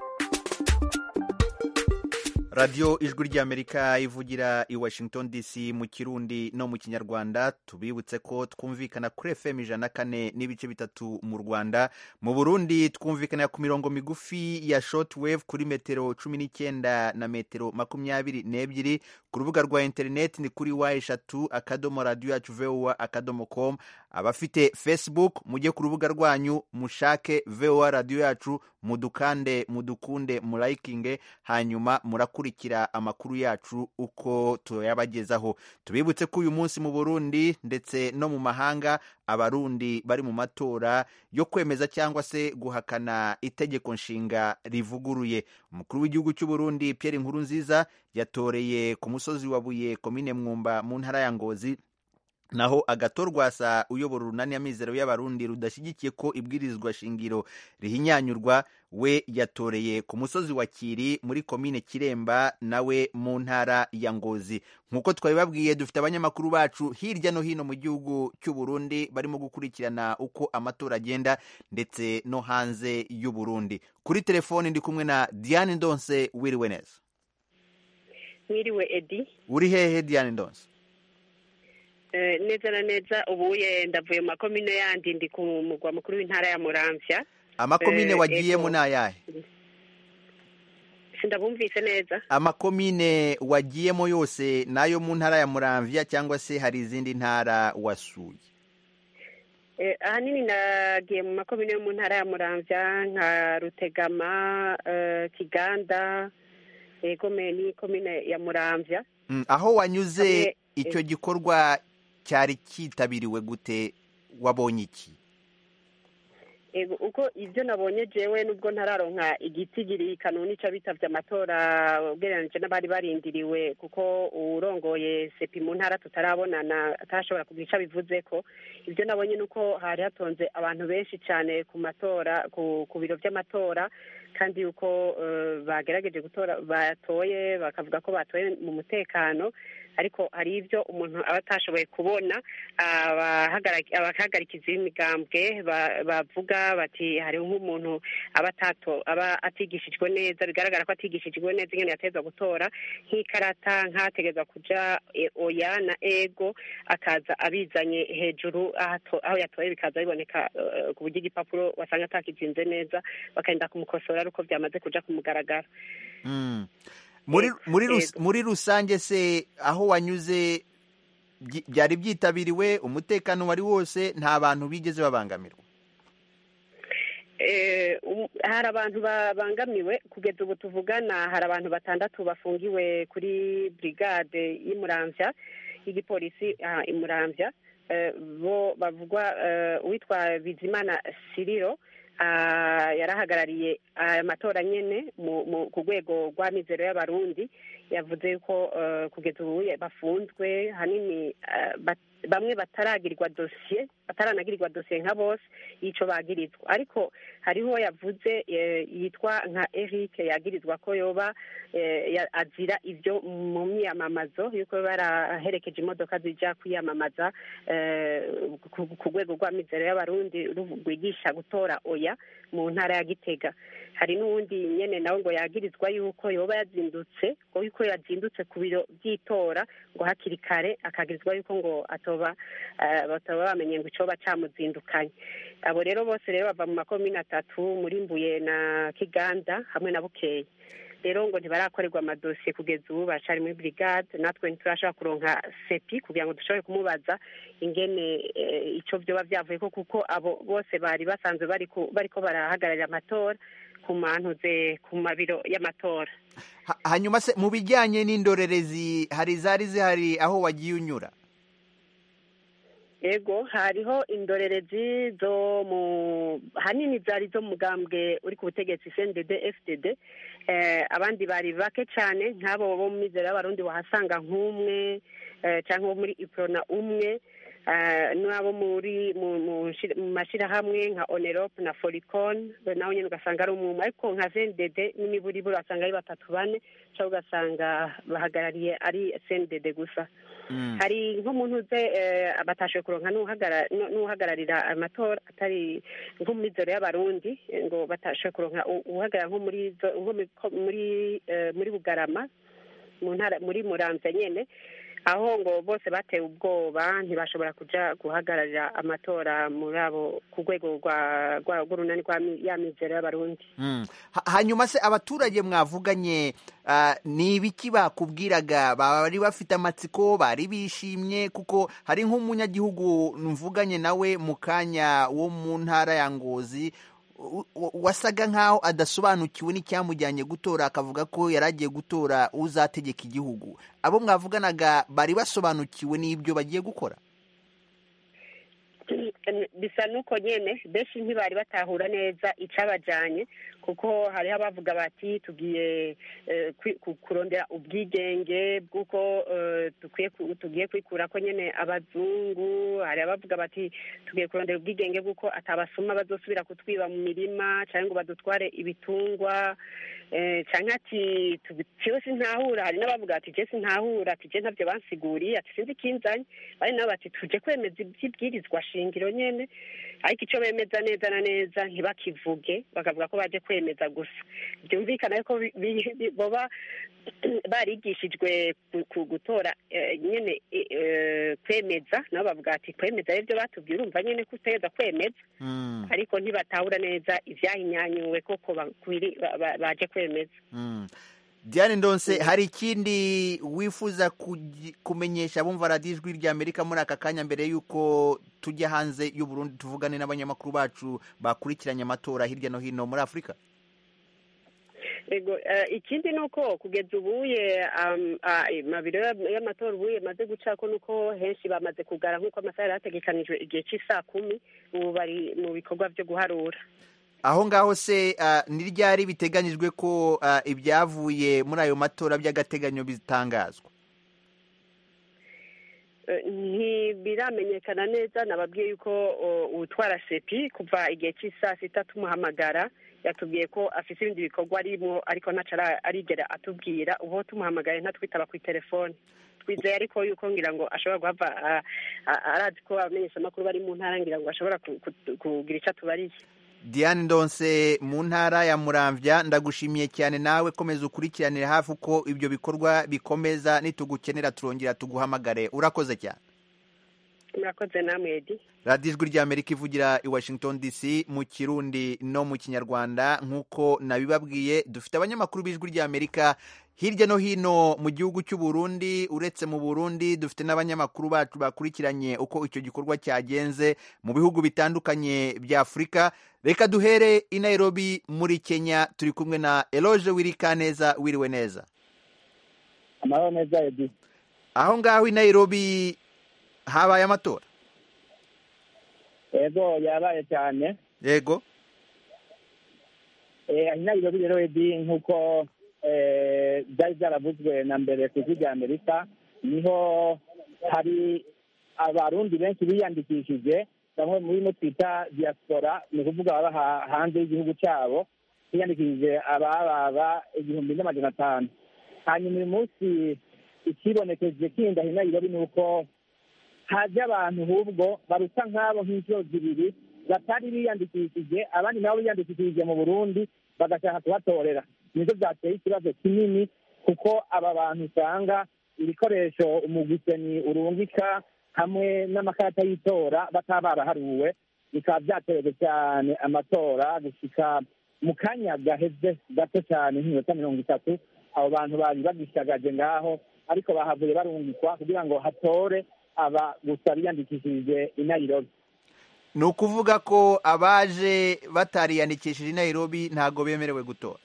A: radiyo ijwi ry'amerika ivugira i washington dc mu kirundi no mu kinyarwanda tubibutse ko twumvikana kuri fm ijana na kane n'ibice bitatu mu rwanda mu burundi twumvikana ku mirongo migufi ya shortwave kuri metero cumi n'icyenda na metero makumyabiri n'ebyiri ku rubuga rwa interineti ni kuri wa eshatu akadomo radiyo yacu voa akadomo com abafite facebook mujye ku rubuga rwanyu mushake voa radiyo yacu mudukande mudukunde murayikinge hanyuma murakurikira amakuru yacu uko tuyabagezaho tubibutse ko uyu munsi mu burundi ndetse no mu mahanga abarundi bari mu matora yo kwemeza cyangwa se guhakana itegeko nshinga rivuguruye umukuru w'igihugu cy'u Burundi Pierre Nkurunziza yatoreye ku musozi wa Buye komine Mwumba mu ntara ya Ngozi naho agatorwasa uyobora urunani amizero y'abarundi rudashyigikiye ko ibwirizwa shingiro rihinyanyurwa we yatoreye ku musozi wa kiri muri komine kiremba nawe mu ntara ya ngozi nk'uko twabibabwiye dufite abanyamakuru bacu hirya no hino mu gihugu cy'u Burundi barimo gukurikirana uko amatora agenda ndetse no hanze y'u Burundi kuri telefoni ndi kumwe na diane ndonse wiriwe neza
L: mwiriwe edi
A: uri hehe diane ndonse
L: neza na neza ubuye ndavuye mu makomine yandi ndi ku mugwa mukuru w'intara ya muramvya
A: amakomine wagiyemo ni ayahe
L: sindabumvise neza
A: amakomine wagiyemo yose nayo mu ntara ya muramvya cyangwa se hari izindi ntara wasuye
L: ahanini nagiye mu makomine yo mu ntara ya muramvya nka rutegama kiganda egome ni komine ya muramvya
A: aho wanyuze icyo gikorwa cyari cyitabiriwe gute wabonye iki
L: uko ibyo nabonye jewe nubwo ntararonka igitigiri kanuni c'abitabye amatora ugereranije n'abari barindiriwe kuko urongoye sepi mu ntara tutarabonana atashobora kugira ico abivuze ko ibyo nabonye nuko hari hatonze abantu benshi cyane ku matora ku biro vy'amatora kandi yuko bagerageje gutora batoye bakavuga ko batoye mu mutekano ariko hari ibyo umuntu aba atashoboye kubona abahagarikizi b'imigambwe bavuga bati hariho nk'umuntu aba aba atigishijwe neza bigaragara ko atigishijwe neza ingene yatezwa gutora nk'ikarata nk'ategeza kuja oya na ego akaza abizanye hejuru aho yatoye bikaza biboneka ku buryo igipapuro wasanga atakizinze neza bakagenda kumukosora ari uko byamaze kuja ku mugaragaro
A: muri rusange se aho wanyuze byari byitabiriwe umutekano wari wose nta bantu bigeze babangamirwa
L: hari abantu babangamiwe kugeza ubu tuvugana hari abantu batandatu bafungiwe kuri brigade y'umuramvya y'igipolisi imuramvya bo bavugwa uwitwa bizimana siriro yarahagarariye aya matora nyene ku rwego rw'amizero y'abarundi yavuze ko kugeza ubu bafunzwe hanini bamwe bataragirirwa dosiye bataranagirirwa dosiye nka bose y'ico bagirizwa ariko hariho yavuze yitwa nka Eric yagirizwa ko yoba azira ibyo mu myamamazo yuko baraherekeje imodoka zija kwiyamamaza ku rwego rw'amizero y'abarundi rwigisha gutora oya mu ntara ya gitega hari n'uwundi nyene nawe ngo yagirizwa yuko yoba yazindutse ngo yuko yazindutse ku biro by'itora ngo hakiri kare akagirizwa yuko ngo atoba bataba bamenye ngo icoba camuzindukanye abo rero bose rero bava mu makomine atatu muri mbuye na kiganda hamwe na bukeye rero ngo ntibarakorerwa amadosiye kugeza ubu bacari muri brigade natwe ntiturashobora kuronka sepi kugira ngo dushobore kumubaza ingene ico vyoba vyavuye ko kuko abo bose bari basanzwe bariko barahagararira amatora ku mantuze ku mabiro y'amatora
A: hanyuma se mu bijyanye n'indorerezi hari zari zihari aho wagiye unyura
L: yego hariho indorerezi zo mu hanini zari zo mugambwe uri ku butegetsi cndd fdd abandi bari bake cyane nk'abo bo mu mizero y'abarundi wahasanga nk'umwe cyangwa bo muri iprona umwe n'abo muri mu mashyirahamwe nka onerope na foricon nawe nyine ugasanga ari umwe ariko nka cndd n'imiburiburi wasanga ari batatu bane cyangwa ugasanga bahagarariye ari cndd gusa hari nk'umuntu uze batashoboye kuronka n'uhagararira amatora atari nko mu mizero y'abarundi ngo batashoboye kuronka uhagarara nko muri muri muri bugarama mu ntara muri muramvya nyene aho ngo bose batewe ubwoba ntibashobora kuja guhagararira amatora muri abo ku rwego rw'urunani rwa ya mizero y'abarundi
A: hanyuma se abaturage mwavuganye ni ibiki bakubwiraga bari bafite amatsiko bari bishimye kuko hari nk'umunyagihugu mvuganye nawe mu kanya wo mu ntara ya ngozi wasaga nk'aho adasobanukiwe n'icyamujyanye gutora akavuga ko yari agiye gutora uzategeka igihugu abo mwavuganaga bari basobanukiwe n'ibyo bagiye gukora
L: bisa n'uko nyine benshi ntibari batahura neza icabajanye kuko hariho abavuga bati tugiye eh, kwi- ku- kurondera ubwigenge bw'uko eh, dukwiye ku- tugiye kwikura ko nyene abazungu hari abavuga bati tugiye kurondera ubwigenge bw'uko atabasuma bazosubira kutwiba mu mirima cyangwa ngo badutware ibitungwa eh, canke ati jewe sintahura hari n'abavuga ati je sintahura ati je ntavyo bansiguriye ati sinzi ikinzanye bari nabo bati tuje kwemeza ivyibwirizwa shingiro nyene ariko ico bemeza neza na neza ntibakivuge bakavuga ko baje kwemeza gusa byumvikana yuko bi- bi- bi- boba barigishijwe ku- ku gutora eh, nyene eh, eh, kwemeza nabo bavuga ati kwemeza arivyo batubwiye urumva nyene ko utegereza kwemeza
A: Mm.
L: ariko ntibatahura neza ivyahinyanyuwe koko bakwiri- ba- ba- baje kwemeza
A: Mm. Diane Ndonse hari ikindi wifuza kugi- kumenyesha abumva radiyo ijwi rya Amerika muri aka kanya mbere y'uko tujya hanze y'u Burundi tuvugane n'abanyamakuru bacu bakurikiranye amatora hirya no hino muri Afurika
L: Ego, eh, ikindi ni uko kugeza ubuye um, ah, mabiro ya- y'amatora ubuye maze gucako nuko henshi bamaze kugara nk'uko amasaha yari ategekanijwe igihe cy'isaa kumi ubu bari mu bikorwa byo guharura
A: aho ngaho se ah, ni ryari biteganyijwe ko ah, ibyavuye muri ayo matora by'agateganyo bitangazwa
L: Eh, ntibiramenyekana neza nababwiye yuko o, utwara sepi kuva igihe cy'isaa sita tumuhamagara yatubwiye ko afite ibindi bikorwa arimo ariko ntaco ara- arigera atubwira ubu tumuhamagaye ntatwitaba ku telefone twizeye ariko yuko ngira ngo ashobora guhava ah, ah, arazi ko abamenyeshamakuru bari mu ntara ngira ngo ashobora ku- ku- kugira ico atubariye
A: Diane Ndonse mu ntara ya Muramvya ndagushimiye cyane nawe komeza ukurikiranire hafi uko ibyo bikorwa bikomeza nitugukenera turongera tuguhamagare urakoze cyane
L: murakoze namwe edi
A: radiyo ijwi ry'amerika ivugira i washington dc mu kirundi no mu kinyarwanda nk'uko nabibabwiye dufite abanyamakuru b'ijwi ry'amerika hirya no hino mu gihugu cy'u Burundi uretse mu burundi dufite n'abanyamakuru bacu bakurikiranye uko icyo gikorwa cyagenze mu bihugu bitandukanye bya afurika reka duhere i nairobi muri kenya turi kumwe na eloge wirikaneza wiriwe neza
J: amahoro neza edi
A: aho ngaho i nairobi habaye amatora
J: yego yabaye cyane
A: yego
J: eh nairobi rero edi nk'uko eh, byari byaravuzwe na mbere ku ijwi rya amerika niho hari abarundi benshi biyandikishije bamwe muri no twita diaspora ni ukuvuga baba ha- hanze y'igihugu cyabo biyandikishije abababa igihumbi n'amajana atanu hanyuma uyu munsi ikibonekeje kindi aho i nairobi ni uko haje abantu ahubwo baruta nk'abo nk'inshuro zibiri batari biyandikishije abandi nabo biyandikishije mu burundi bagashaka kubatorera nibyo byateye ikibazo kinini kuko aba bantu usanga ibikoresho umugwiseni urungika hamwe n'amakarita y'itora bataba baraharuwe bikaba byaterewe cyane amatora gushika mu kanya gaheze gato cyane nk'iminota mirongo itatu abo bantu bari bagishagaje ngaho ariko bahavuye barungikwa kugira ngo hatore aba gusa biyandikishije i nairobi
A: ni ukuvuga ko abaje batariyandikishije i nairobi ntabwo bemerewe gutora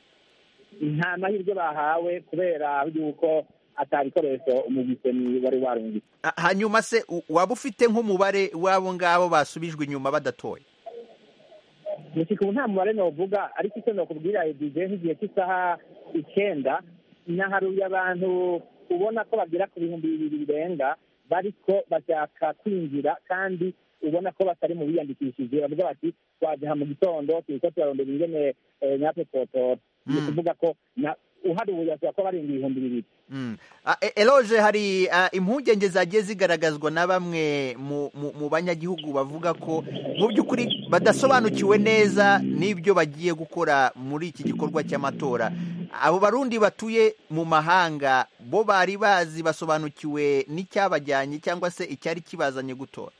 J: nta mahirwe bahawe kubera yuko atabikoresho umugwiseni wari warungitse
A: Ha- hanyuma se u- waba ufite nk'umubare w'abo ngabo basubijwe inyuma badatoye
J: gushika ubu nta mubare novuga ariko icyo nokubwira edije nk'igihe cy'isaha icyenda naharuye abantu ubona ko bagera ku bihumbi bibiri birenga bariko bashaka kwinjira kandi ubona ko batari mu biyandikishije bavuga bati twajaha mu gitondo turiko turarondera ingene eh, natwe twotora ni ukuvuga ko na- uharuye ashobora kuba barenga ibihumbi bibiri
A: Mm. Ah, e- eloge hari ah, impungenge zagiye zigaragazwa na bamwe mu, mu, mu banyagihugu bavuga ko mu by'ukuri badasobanukiwe neza n'ibyo bagiye gukora muri iki gikorwa cy'amatora abo barundi batuye mu mahanga bo bari bazi basobanukiwe n'icyabajyanye cyangwa se icyari kibazanye gutora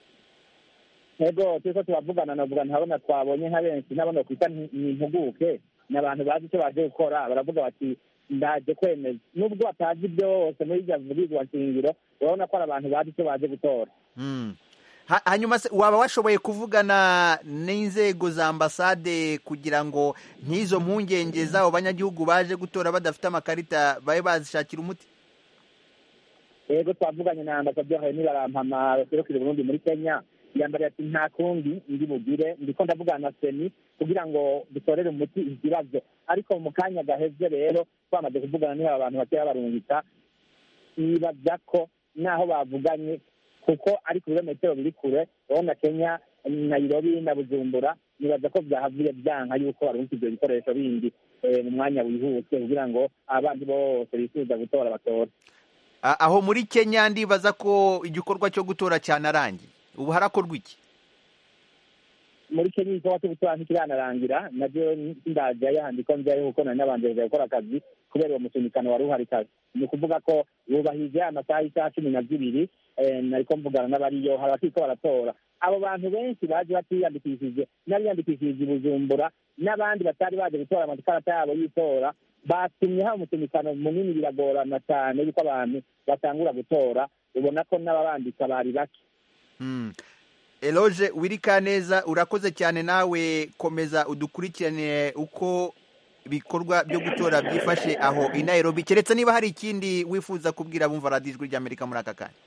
J: ego turiko turavugana navuga ntabona twabonye nka benshi nabona kwita ni impuguke ni abantu bazi icyo baje gukora baravuga bati ndaje kwemeza nubwo batazi byose muri iryo vugirizwa nshingiro urabona ko ari abantu bazi icyo baje gutora
A: Mm. Ha- hanyuma se waba washoboye kuvugana n'inzego za ambasade kugira ngo nk'izo mpungenge z'abo banyagihugu baje gutora badafite amakarita babe bazishakira umuti
J: ego twavuganye na ambasaderi hari nibarampama baserukira uburundi muri kenya yambariye ati nta kundi ndi bugire ndiko ndavugana na seni kugira ngo dutorere umuti iki kibazo ariko mu kanya gaheze rero twamaze kuvugana niho abantu bakeya barungika nibaza ko naho bavuganye kuko ari ku birometero biri kure urabona kenya nairobi na bujumbura nibaza ko byahavuye byanka yuko barungika ibyo bikoresho bindi eh, mu mwanya wihuse kugira ngo abandi bose bifuza gutora batore
A: A- aho muri kenya ndibaza ko igikorwa cyo gutora cyanarangiye ubu harakorwa iki
J: muri kenya igikorwa cyo gutora ntikiranarangira nabyo ndaja yandiko njyayo kuko nari nabanje kuja gukora akazi kubera uwo musunikano wari uhari kazi ni ukuvuga ko bubahije amasaha y'isaha cumi na zibiri eh, nariko mvugana n'abariyo hari abakiriko baratora abo bantu benshi baje batiyandikishije n'abiyandikishije i bujumbura n'abandi batari baje gutora amakarata yabo y'itora batumye haba umusunikano munini biragorana cyane yuko abantu batangura gutora ubona ko n'ababandika bari bake
A: Mm. eloge wirikaneza urakoze cyane nawe komeza udukurikirane uko ibikorwa byo gutora byifashe aho i nairobi keretse niba hari ikindi wifuza kubwira bumva radiyo ijwi ry'amerika muri aka kanya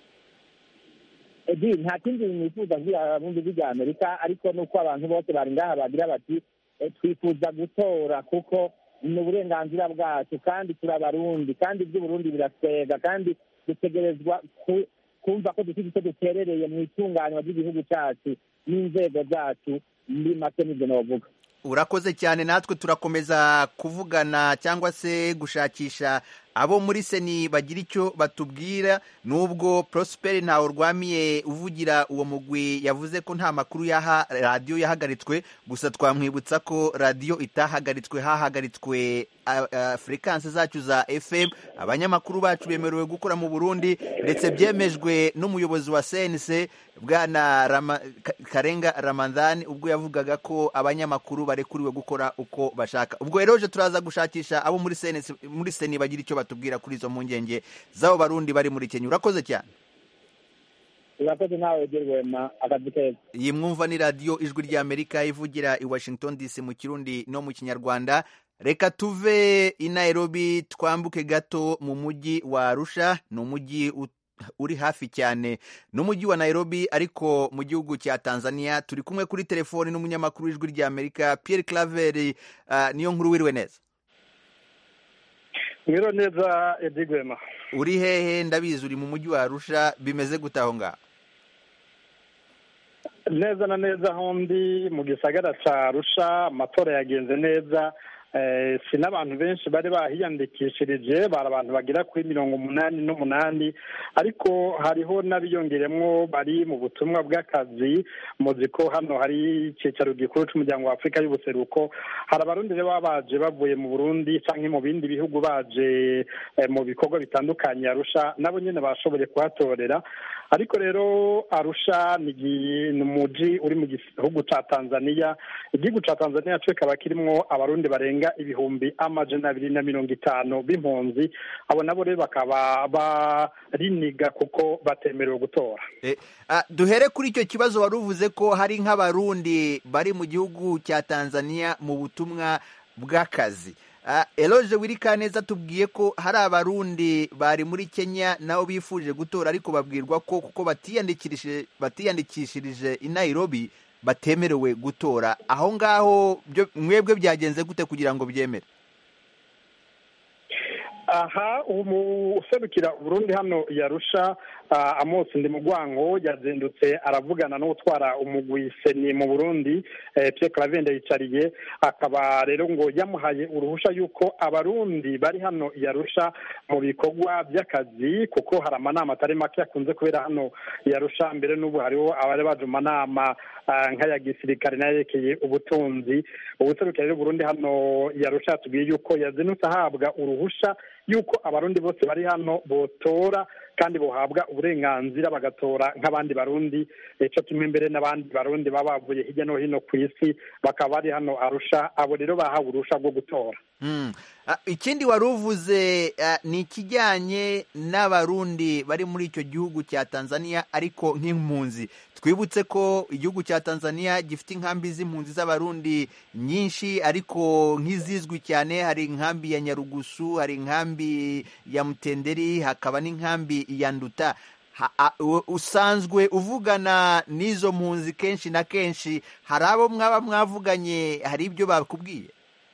J: edi nta kindi nifuza kubwira abundi bw'irya amerika ariko nuko abantu bose bari ngaha bagira bati eh, twifuza gutora kuko ni uburenganzira bwacu kandi turi abarundi kandi iby'uburundi birasega kandi dutegerezwa ku- kumva ko dufite icyo duterereye mu itunganywa ry'igihugu cyacu n'inzego zacu muri make nibyo navuga
A: urakoze cyane natwe turakomeza kuvugana cyangwa se gushakisha abo muri seni bagira icyo batubwira nubwo prosperi ntawe urwamiye uvugira uwo mugwi yavuze ko nta makuru yaha radiyo yahagaritswe gusa twamwibutsa ko radiyo itahagaritswe hahagaritswe a- a- frequency zacu za fm abanyamakuru bacu bemerewe gukora mu burundi ndetse byemejwe n'umuyobozi wa cnc bwana Rama- Ka- karenga ramadhan ubwo yavugaga ko abanyamakuru barekuriwe gukora uko bashaka ubwo rero je turaza gushakisha abo muri CNC muri seni bagira icyo batubwira kuri izo mpungenge z'abo barundi bari muri kenya urakoze cyane
J: urakoze nawe gerwema akazi keza
A: iyi mwumva ni radiyo ijwi ry'amerika ivugira i washington dc mu kirundi no mu kinyarwanda reka tuve i nairobi twambuke gato mu mujyi wa arusha ni umujyi u- uri hafi cyane n'umujyi wa nairobi ariko mu gihugu cya tanzania turi kumwe kuri telefoni n'umunyamakuru w'ijwi ry'amerika pierre claver uh, niyo nkuru wiriwe neza
I: mwiro neza edi gwema
A: uri hehe ndabizi uri mu mujyi wa arusha bimeze gute aho ngaho
I: neza na neza aho ndi mu gisagara ca arusha amatora yagenze neza eh, si n'abantu benshi bari bahiyandikishirije bari abantu bagera kuri mirongo umunani n'umunani ariko hariho n'abiyongeremwo bari mu butumwa bw'akazi muzi ko hano hari icyicaro gikuru c'umuryango wa afurika y'ubuseruko hari abarundi rero baba baje bavuye mu burundi canke mu bindi bihugu baje eh, mu bikorwa bitandukanye arusha nabo nyene bashoboye kuhatorera ariko rero arusha ni igi- ni umuji uri mu gihugu ca tanzania igihugu ca tanzania co kikaba kirimwo abarundi barenga ibihumbi amajana abiri na mirongo itanu b'impunzi abo nabo rero bakaba bariniga kuko batemerewe gutora
A: Eh, ah, duhere kuri icyo kibazo wari uvuze ko hari nk'abarundi bari mu gihugu cya tanzania mu butumwa bw'akazi Ah, eloge wirikaneza tubwiye ko hari abarundi bari muri kenya nabo bifuje gutora ariko babwirwa ko kuko batiyandikishije batiyandikishirije i nairobi batemerewe gutora aho ngaho byo mwebwe byagenze gute kugira ngo byemere
I: aha userukira uburundi hano yarusha amosi ndi mugwango yazindutse aravugana n'utwara umugwi seni mu burundi Pierre Clavende yicariye akaba rero ngo yamuhaye uruhusha yuko abarundi bari hano yarusha mu bikorwa by'akazi kuko hari amanama atari make akunze kubera hano yarusha mbere n'ubu hariho abari baje mu manama nk'aya gisirikare n'ayerekeye ubutunzi ubuserukira rero Burundi hano yarusha yatubwiye yuko yazindutse ahabwa uruhusha yuko abarundi bose bari hano botora kandi bohabwa uburenganzira bagatora nk'abandi barundi cyo kimwe mbere n'abandi barundi baba bavuye hirya no hino ku isi bakaba bari hano arusha abo rero bahawe uruhusha rwo gutora
A: ikindi wari uvuze ni ikijyanye n'abarundi bari muri icyo gihugu cya tanzania ariko nk'impunzi twibutse ko igihugu cya tanzania gifite inkambi z'impunzi z'abarundi nyinshi ariko nk'izizwi cyane hari inkambi ya nyarugusu hari inkambi ya mutenderi hakaba n'inkambi ya nduta ha- a- u- usanzwe uvugana n'izo mpunzi kenshi na kenshi hari abo mwaba mwavuganye hari ibyo bakubwiye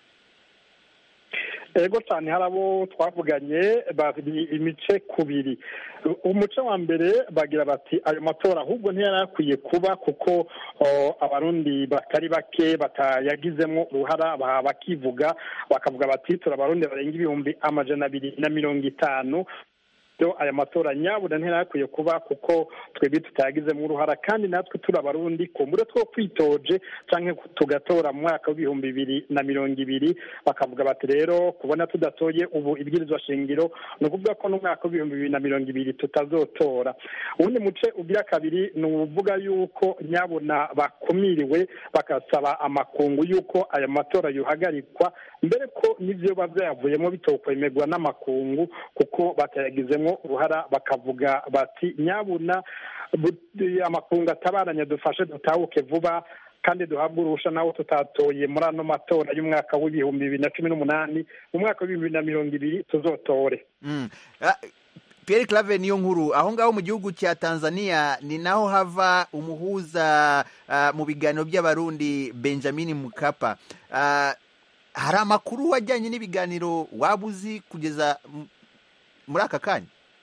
I: ego cyane hari abo twavuganye bari imice kubiri umuce wa mbere bagira bati ayo matora ahubwo ntiyari akwiye kuba kuko o, abarundi batari bake batayagizemo uruhara ba- bakivuga bakavuga bati turi abarundi barenga ibihumbi amajana abiri na mirongo itanu byo aya matora nyabuna ntiyari kuba kuko twebwe tutayagizemo uruhara kandi natwe turi abarundi kumbure two kwitoje cyangwa tugatora mu mwaka w'ibihumbi bibiri na mirongo ibiri bakavuga bati rero kubona tudatoye ubu ibwirizwa shingiro ni ukuvuga ko n'umwaka w'ibihumbi bibiri na mirongo ibiri tutazotora uwundi muce ugira kabiri ni uvuga yuko nyabuna bakumiriwe bagasaba amakungu y'uko aya matora yuhagarikwa mbere ko n'ibyo biba byayavuyemo bitokwemerwa n'amakungu kuko batayagizemo uruhara bakavuga bati nyabuna bu- amakungu atabaranye dufashe dutahuke vuba kandi duhabwe uruhusha nawo tutatoye muri ano matora y'umwaka w'ibihumbi bibiri na cumi n'umunani mu mwaka w'ibihumbi bibiri na mirongo ibiri tuzotore
A: Mm. Ah, Pierre Clave niyo nkuru aho ngaho mu gihugu cya Tanzania ni naho hava umuhuza ah, mu biganiro by'abarundi Benjamin Mkapa Ah, hari amakuru ajyanye n'ibiganiro waba uzi kugeza m- muri aka kanya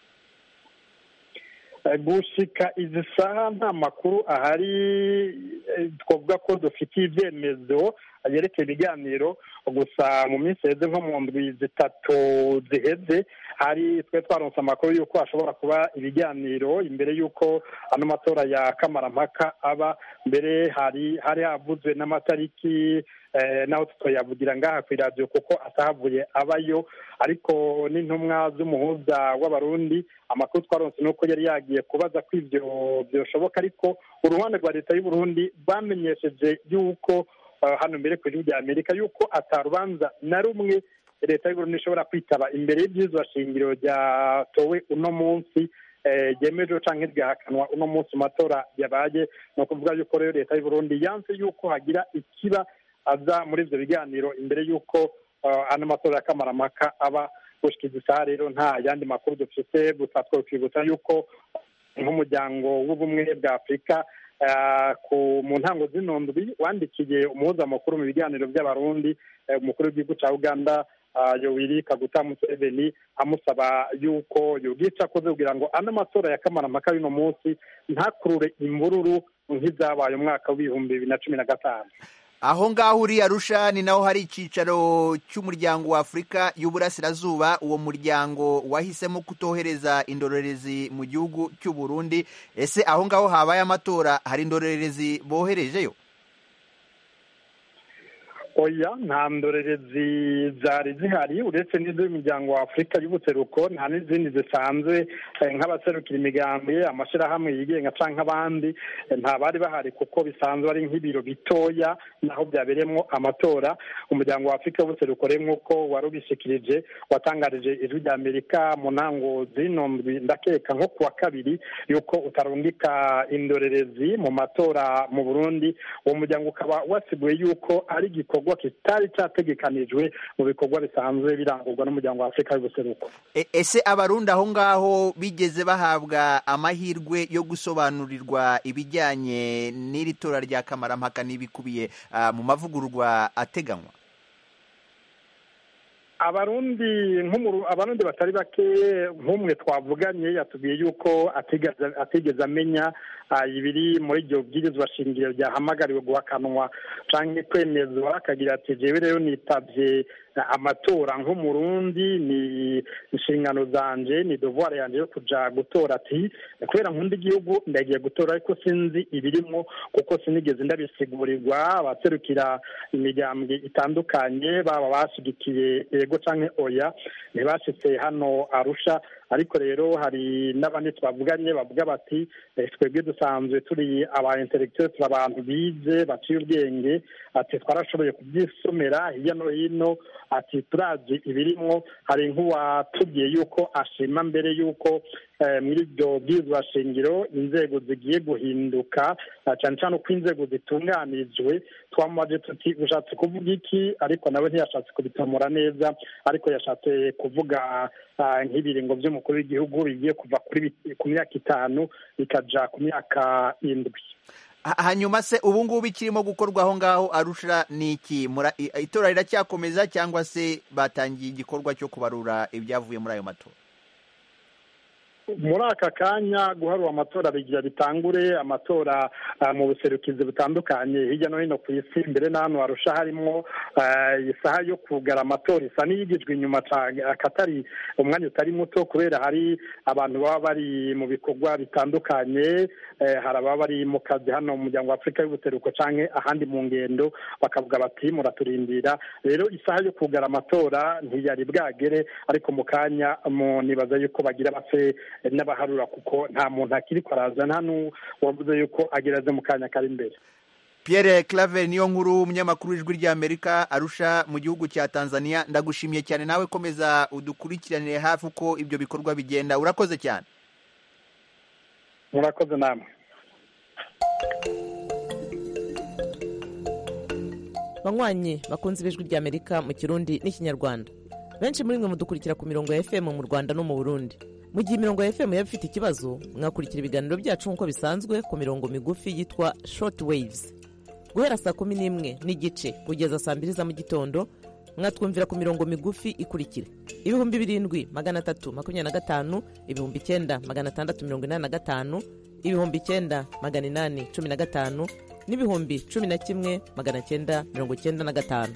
I: Eh, gushika izi saha nta makuru ahari eh, twavuga ko dufitiye ibyemezo yerekeye ibiganiro gusa mu minsi heze nko mu ndwi zitatu ziheze hari twe twaronse amakuru y'uko hashobora kuba ibiganiro imbere y'uko ano matora ya kamarampaka aba mbere hari hari havuzwe n'amatariki eh, naho tutoyavugira ngaha ku iradiyo kuko atahavuye abayo ariko n'intumwa z'umuhuza w'abarundi amakuru twaronse ni uko yari yagiye kubaza ko ibyo byoshoboka ariko uruhande rwa leta y'uburundi rwamenyesheje y'uko eh, hano mbere ku gihugu amerika y'uko atarubanza na rumwe leta y'uburundi ishobora kwitaba imbere y'ibyizwa shingiro ryatowe uno munsi eh, ryemejwe canke ryahakanwa uno munsi mu matora yabaye ni ukuvuga yuko rero leta y'uburundi yanse y'uko hagira ikiba aza muri ivyo biganiro imbere y'uko eh, ano matora ya kamarampaka aba gushika izi saha rero nta yandi makuru dufite gusa twokwibutsa y'uko nk'umuryango w'ubumwe bwa afurika eh, ku mu ntango zino ndwi wandikiye umuhuza mukuru mu biganiro by'abarundi eh, umukuru w'igihugu cya uganda ah, yoweri kaguta museveni amusaba yuko yogica akoze kugira ngo ano matora ya kamarampaka y'uno munsi ntakurure imvururu nk'izabaye umwaka w'ibihumbi bibiri na cumi na gatanu
A: aho ngaho uri Arusha ni naho hari icyicaro cy'umuryango wa Afurika y'Uburasirazuba uwo muryango wahisemo kutohereza indorerezi mu gihugu cy'u Burundi ese aho ngaho habaye amatora hari indorerezi boherejeyo
I: oya nta ndorerezi zari zihari uretse n'iz'umuryango wa afurika y'ubuseruko nta n'izindi zisanzwe eh, nk'abaserukira imigambi amashyirahamwe yigenga cyangwa nk'abandi eh, nta bari bahari kuko bisanzwe ari nk'ibiro bitoya naho byabereyemo amatora umuryango wa afurika y'ubuseruko rero nk'uko wari ubishikirije watangarije ijwi rya amerika mu ntango zino ndwi ndakeka nko ku wa kabiri yuko utarungika indorerezi mu matora mu burundi uwo muryango ukaba wasiguye yuko ari igikorwa kitari cyategekanijwe mu bikorwa bisanzwe birangurwa n'umuryango wa afurika y'ubuseruko
A: E- ese abarundi aho ngaho bigeze bahabwa amahirwe yo gusobanurirwa ibijyanye n'iri tora rya kamarampaka n'ibikubiye ah, mu mavugururwa ateganywa
I: abarundi nk'umuru abarundi batari bake nk'umwe twavuganye yatubwiye yuko atigeze atigeze amenya ah, ibiri muri iryo bwirizwa shingiro ryahamagariwe guhakanwa canke kwemezwa akagira ati jewe rero nitabye amatora nk'umurundi ni inshingano zanje ni devoir yanje yo kuja gutora ati kubera nkunda igihugu ndagiye gutora ariko sinzi ibirimo kuko sinigeze ndabisigurirwa abaserukira imigambwe itandukanye baba bashigikiye ego canke oya ntibashitse hano arusha ariko rero hari n'abandi twavuganye bavuga bati "Eh, twebwe dusanzwe turi aba intellectuel turi abantu bize baciye ubwenge ati twarashoboye kubyisomera hirya no hino ati turazi ibirimwo hari nk'uwatubwiye yuko ashima mbere yuko muri iryo bwirizwa shingiro inzego zigiye guhinduka cyane cyane uko inzego zitunganirijwe twamubaje tuti ushatse kuvuga iki ariko nawe ntiyashatse kubitamura neza ariko yashatse kuvuga nk'ibiringo by'umukuru w'igihugu bigiye kuva ku myaka itanu bikaja ku myaka indwi
A: hanyuma se ubu ngubu ikirimo gukorwa aho ngaho arusha ni iki itora riracyakomeza cyangwa se batangiye igikorwa cyo kubarura ibyavuye muri ayo matora
I: muri aka kanya guharura amatora bigira bitangure amatora mu buserukizi butandukanye hirya no hino ku isi mbere n'ahantu harusha harimo isaha yo kugara amatora isa n'iyigijwe inyuma akatari umwanya utari muto kubera hari abantu baba bari mu bikorwa bitandukanye hari ababa bari mu kazi hano mu muryango wa afurika y'ubuseruko cyangwa ahandi mu ngendo bakavuga bati muraturindira rero isaha yo kugara amatora ntiyari bwagere ariko mu kanya nibaza yuko bagira base n'abaharura kuko nta muntu akiri kwaraza nta n'uwavuze yuko ageraze mu kanya kari imbere
A: Pierre Claver niyo nkuru umunyamakuru w'ijwi ry'Amerika arusha mu gihugu cya Tanzania ndagushimiye cyane nawe komeza udukurikiranire hafi uko ibyo bikorwa bigenda urakoze cyane
I: murakoze namwe
H: banywanyi bakunze ibijwi ry'Amerika mu kirundi n'ikinyarwanda benshi muri mwe mudukurikira ku mirongo ya FM mu Rwanda no mu Burundi mu gihe imirongo ya FM yaba ifite ikibazo mwakurikira ibiganiro byacu nk'uko bisanzwe ku mirongo migufi yitwa short waves guhera saa kumi n'imwe n'igice kugeza saa mbiri za mu gitondo mwatwumvira ku mirongo migufi ikurikira ibihumbi birindwi magana atatu makumyabiri na gatanu ibihumbi icyenda magana atandatu mirongo inani na gatanu ibihumbi icyenda magana inani cumi na gatanu n'ibihumbi cumi na kimwe magana cyenda mirongo cyenda na gatanu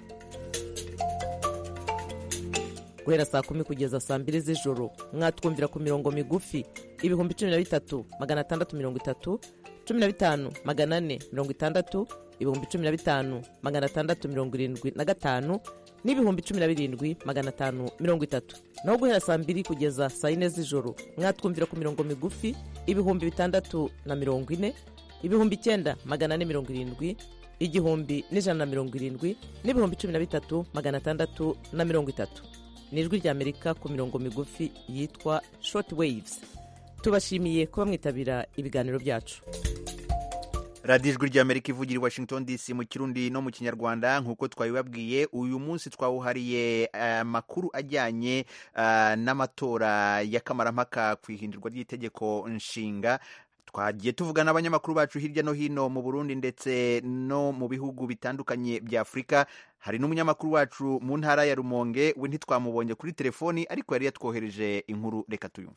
H: guhera saa kumi kugeza saa mbiri z'ijoro mwatwumvira ku mirongo migufi ibihumbi cumi na bitatu magana atandatu mirongo itatu cumi na bitanu magana ane mirongo itandatu ibihumbi cumi na bitanu magana atandatu mirongo irindwi na gatanu n'ibihumbi cumi na birindwi magana atanu mirongo itatu naho guhera saa mbiri kugeza saa yine z'ijoro mwatwumvira ku mirongo migufi ibihumbi bitandatu na mirongo ine ibihumbi icyenda magana ane mirongo irindwi igihumbi n'ijana na mirongo irindwi n'ibihumbi cumi na bitatu magana atandatu na mirongo itatu ni ijwi ry'amerika ku mirongo migufi yitwa short waves tubashimiye kuba mwitabira ibiganiro byacu
A: radiyo ijwi ry'amerika ivugira i washington dc mu kirundi no mu kinyarwanda nk'uko twabibabwiye uyu munsi twawuhariye amakuru ajyanye n'amatora y'akamarampaka ku ihindurwa ry'itegeko nshinga twagiye tuvuga n'abanyamakuru bacu hirya no hino mu burundi ndetse no mu bihugu bitandukanye bya afurika hari n'umunyamakuru wacu mu ntara ya rumonge we ntitwamubonye kuri telefoni ariko yari yatwohereje inkuru reka tuyumve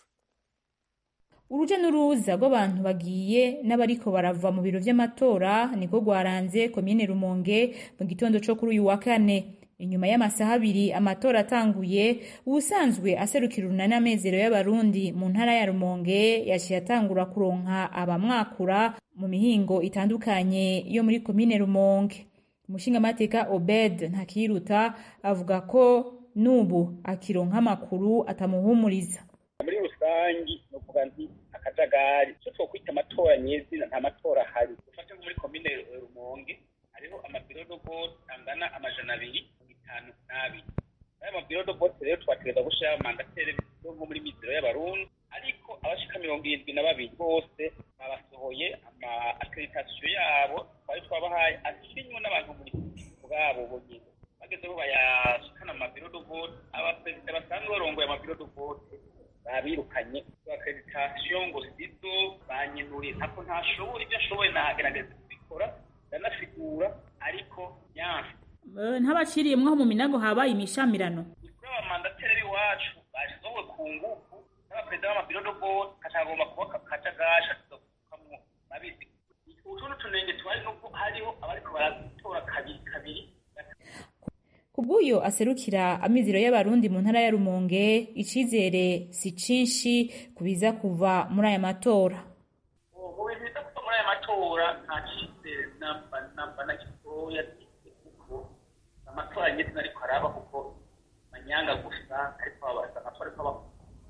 M: urujya n'uruza rw'abantu bagiye n'abariko barava mu biro vy'amatora niko rwaranze komine rumonge mu gitondo co kuri uyu wa kane inyuma y'amasaha abiri amatora atanguye ubusanzwe aserukira urunani amezero y'abarundi mu ntara ya rumonge yaciye atangura kuronka abamwakura mu mihingo itandukanye yo muri komine rumonge umushingamateka obed ntakiruta avuga ko n'ubu akironka amakuru atamuhumuriza
N: muri rusangi ni ukuvuga nti akajagari icyo twokwita amatora nyezina nta matora ahari ufate nko muri komine rumonge hariho amabiro do vote angana amajana abiri mirongo itanu n'abiri ayo mabiro do vote rero twategereza gushiraho mandatere nko muri mizero y'abarundi ariko abashika mirongo irindwi na babiri bose babasohoye ama akreditasiyo yabo twari twabahaye asinywe n'abantu muri bwabo bonyine bageze aho bayashikana mu mabiro do vote abaperezida basanzwe barongoye amabiro do vote babirukanye akreditasiyo ngo sizo banyenuriye ntabwo ntashobora ibyo ashoboye nagerageza kubikora ndanasigura ariko yanse
M: ntabaciriyemwo mu minago habaye imishamirano
N: kuri aba mandateri iwacu basohowe ku ngufu n'abaperezida b'amabiro do vote katagomba kuba kajagari katuzokamwo babizi utundi tunenge tuhari nubwo hariho abariko baratora kabiri kabiri
M: kubw'uyo aserukira amizero y'abarundi mu ntara ya rumonge icizere si cinshi kubiza kuva muri aya matora
N: mu bintu biza kuva muri aya matora nta cizere namba namba na gitoya kuko amatora nyine ariko araba kuko manyanga gusa ariko babaza amatora ariko aba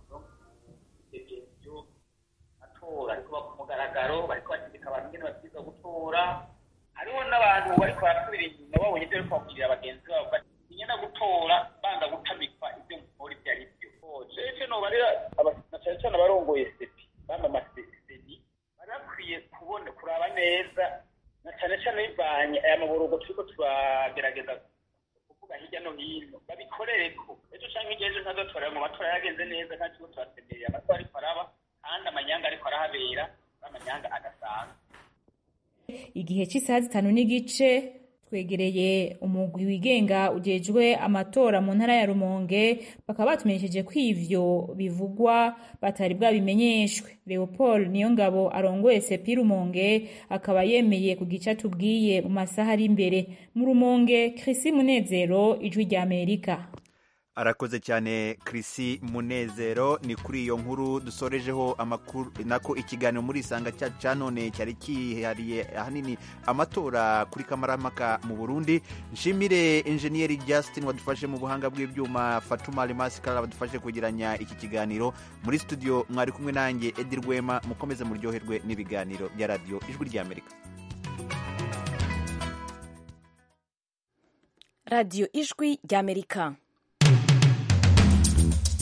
N: ibyo matora ariko aba ku mugaragaro bariko bategeka abantu nyine babwirizwa gutora hariho n'abantu bariko barasubira inyuma babonye ibyo bariko babwirira bagenzi babo nyina gutora banga gutamikwa ibyo nkora ibyo ari byo jeje nobarira na cyane cyane abarongoye seti turiko turagerageza kuvuga hirya no hino babikorereko ejo canke hirya ejo ntazotorera mu matora yagenze neza nta kigo turasemerera amatora ariko araba kandi amanyanga ariko arahabera ari amanyanga adasanzwe
M: igihe cy'isaha zitanu n'igice twegereye umugwi wigenga ujejwe amatora mu ntara ya rumonge bakaba batumenyesheje ko ivyo bivugwa batari bwabimenyeshwe leopold niyongabo arongoye sepi rumonge akaba yemeye ku gice atubwiye mu masaha ari imbere mu rumonge krisi munezero ijwi rya amerika
A: arakoze cyane Chrissy munezero ni kuri iyo nkuru dusorejeho amakuru nako ikiganiro muri isanga cyacu cya none cyari kihariye ahanini amatora kuri kamaramaka mu burundi nshimire enjeniyeri justin wadufashe mu buhanga bw'ibyuma fatuma remasikara badufashe kugiranya iki kiganiro muri studio mwari kumwe nanjye edi rwema mukomeze muryoherwe n'ibiganiro bya radiyo ijwi ry'amerika
O: radiyo ijwi ry'amerika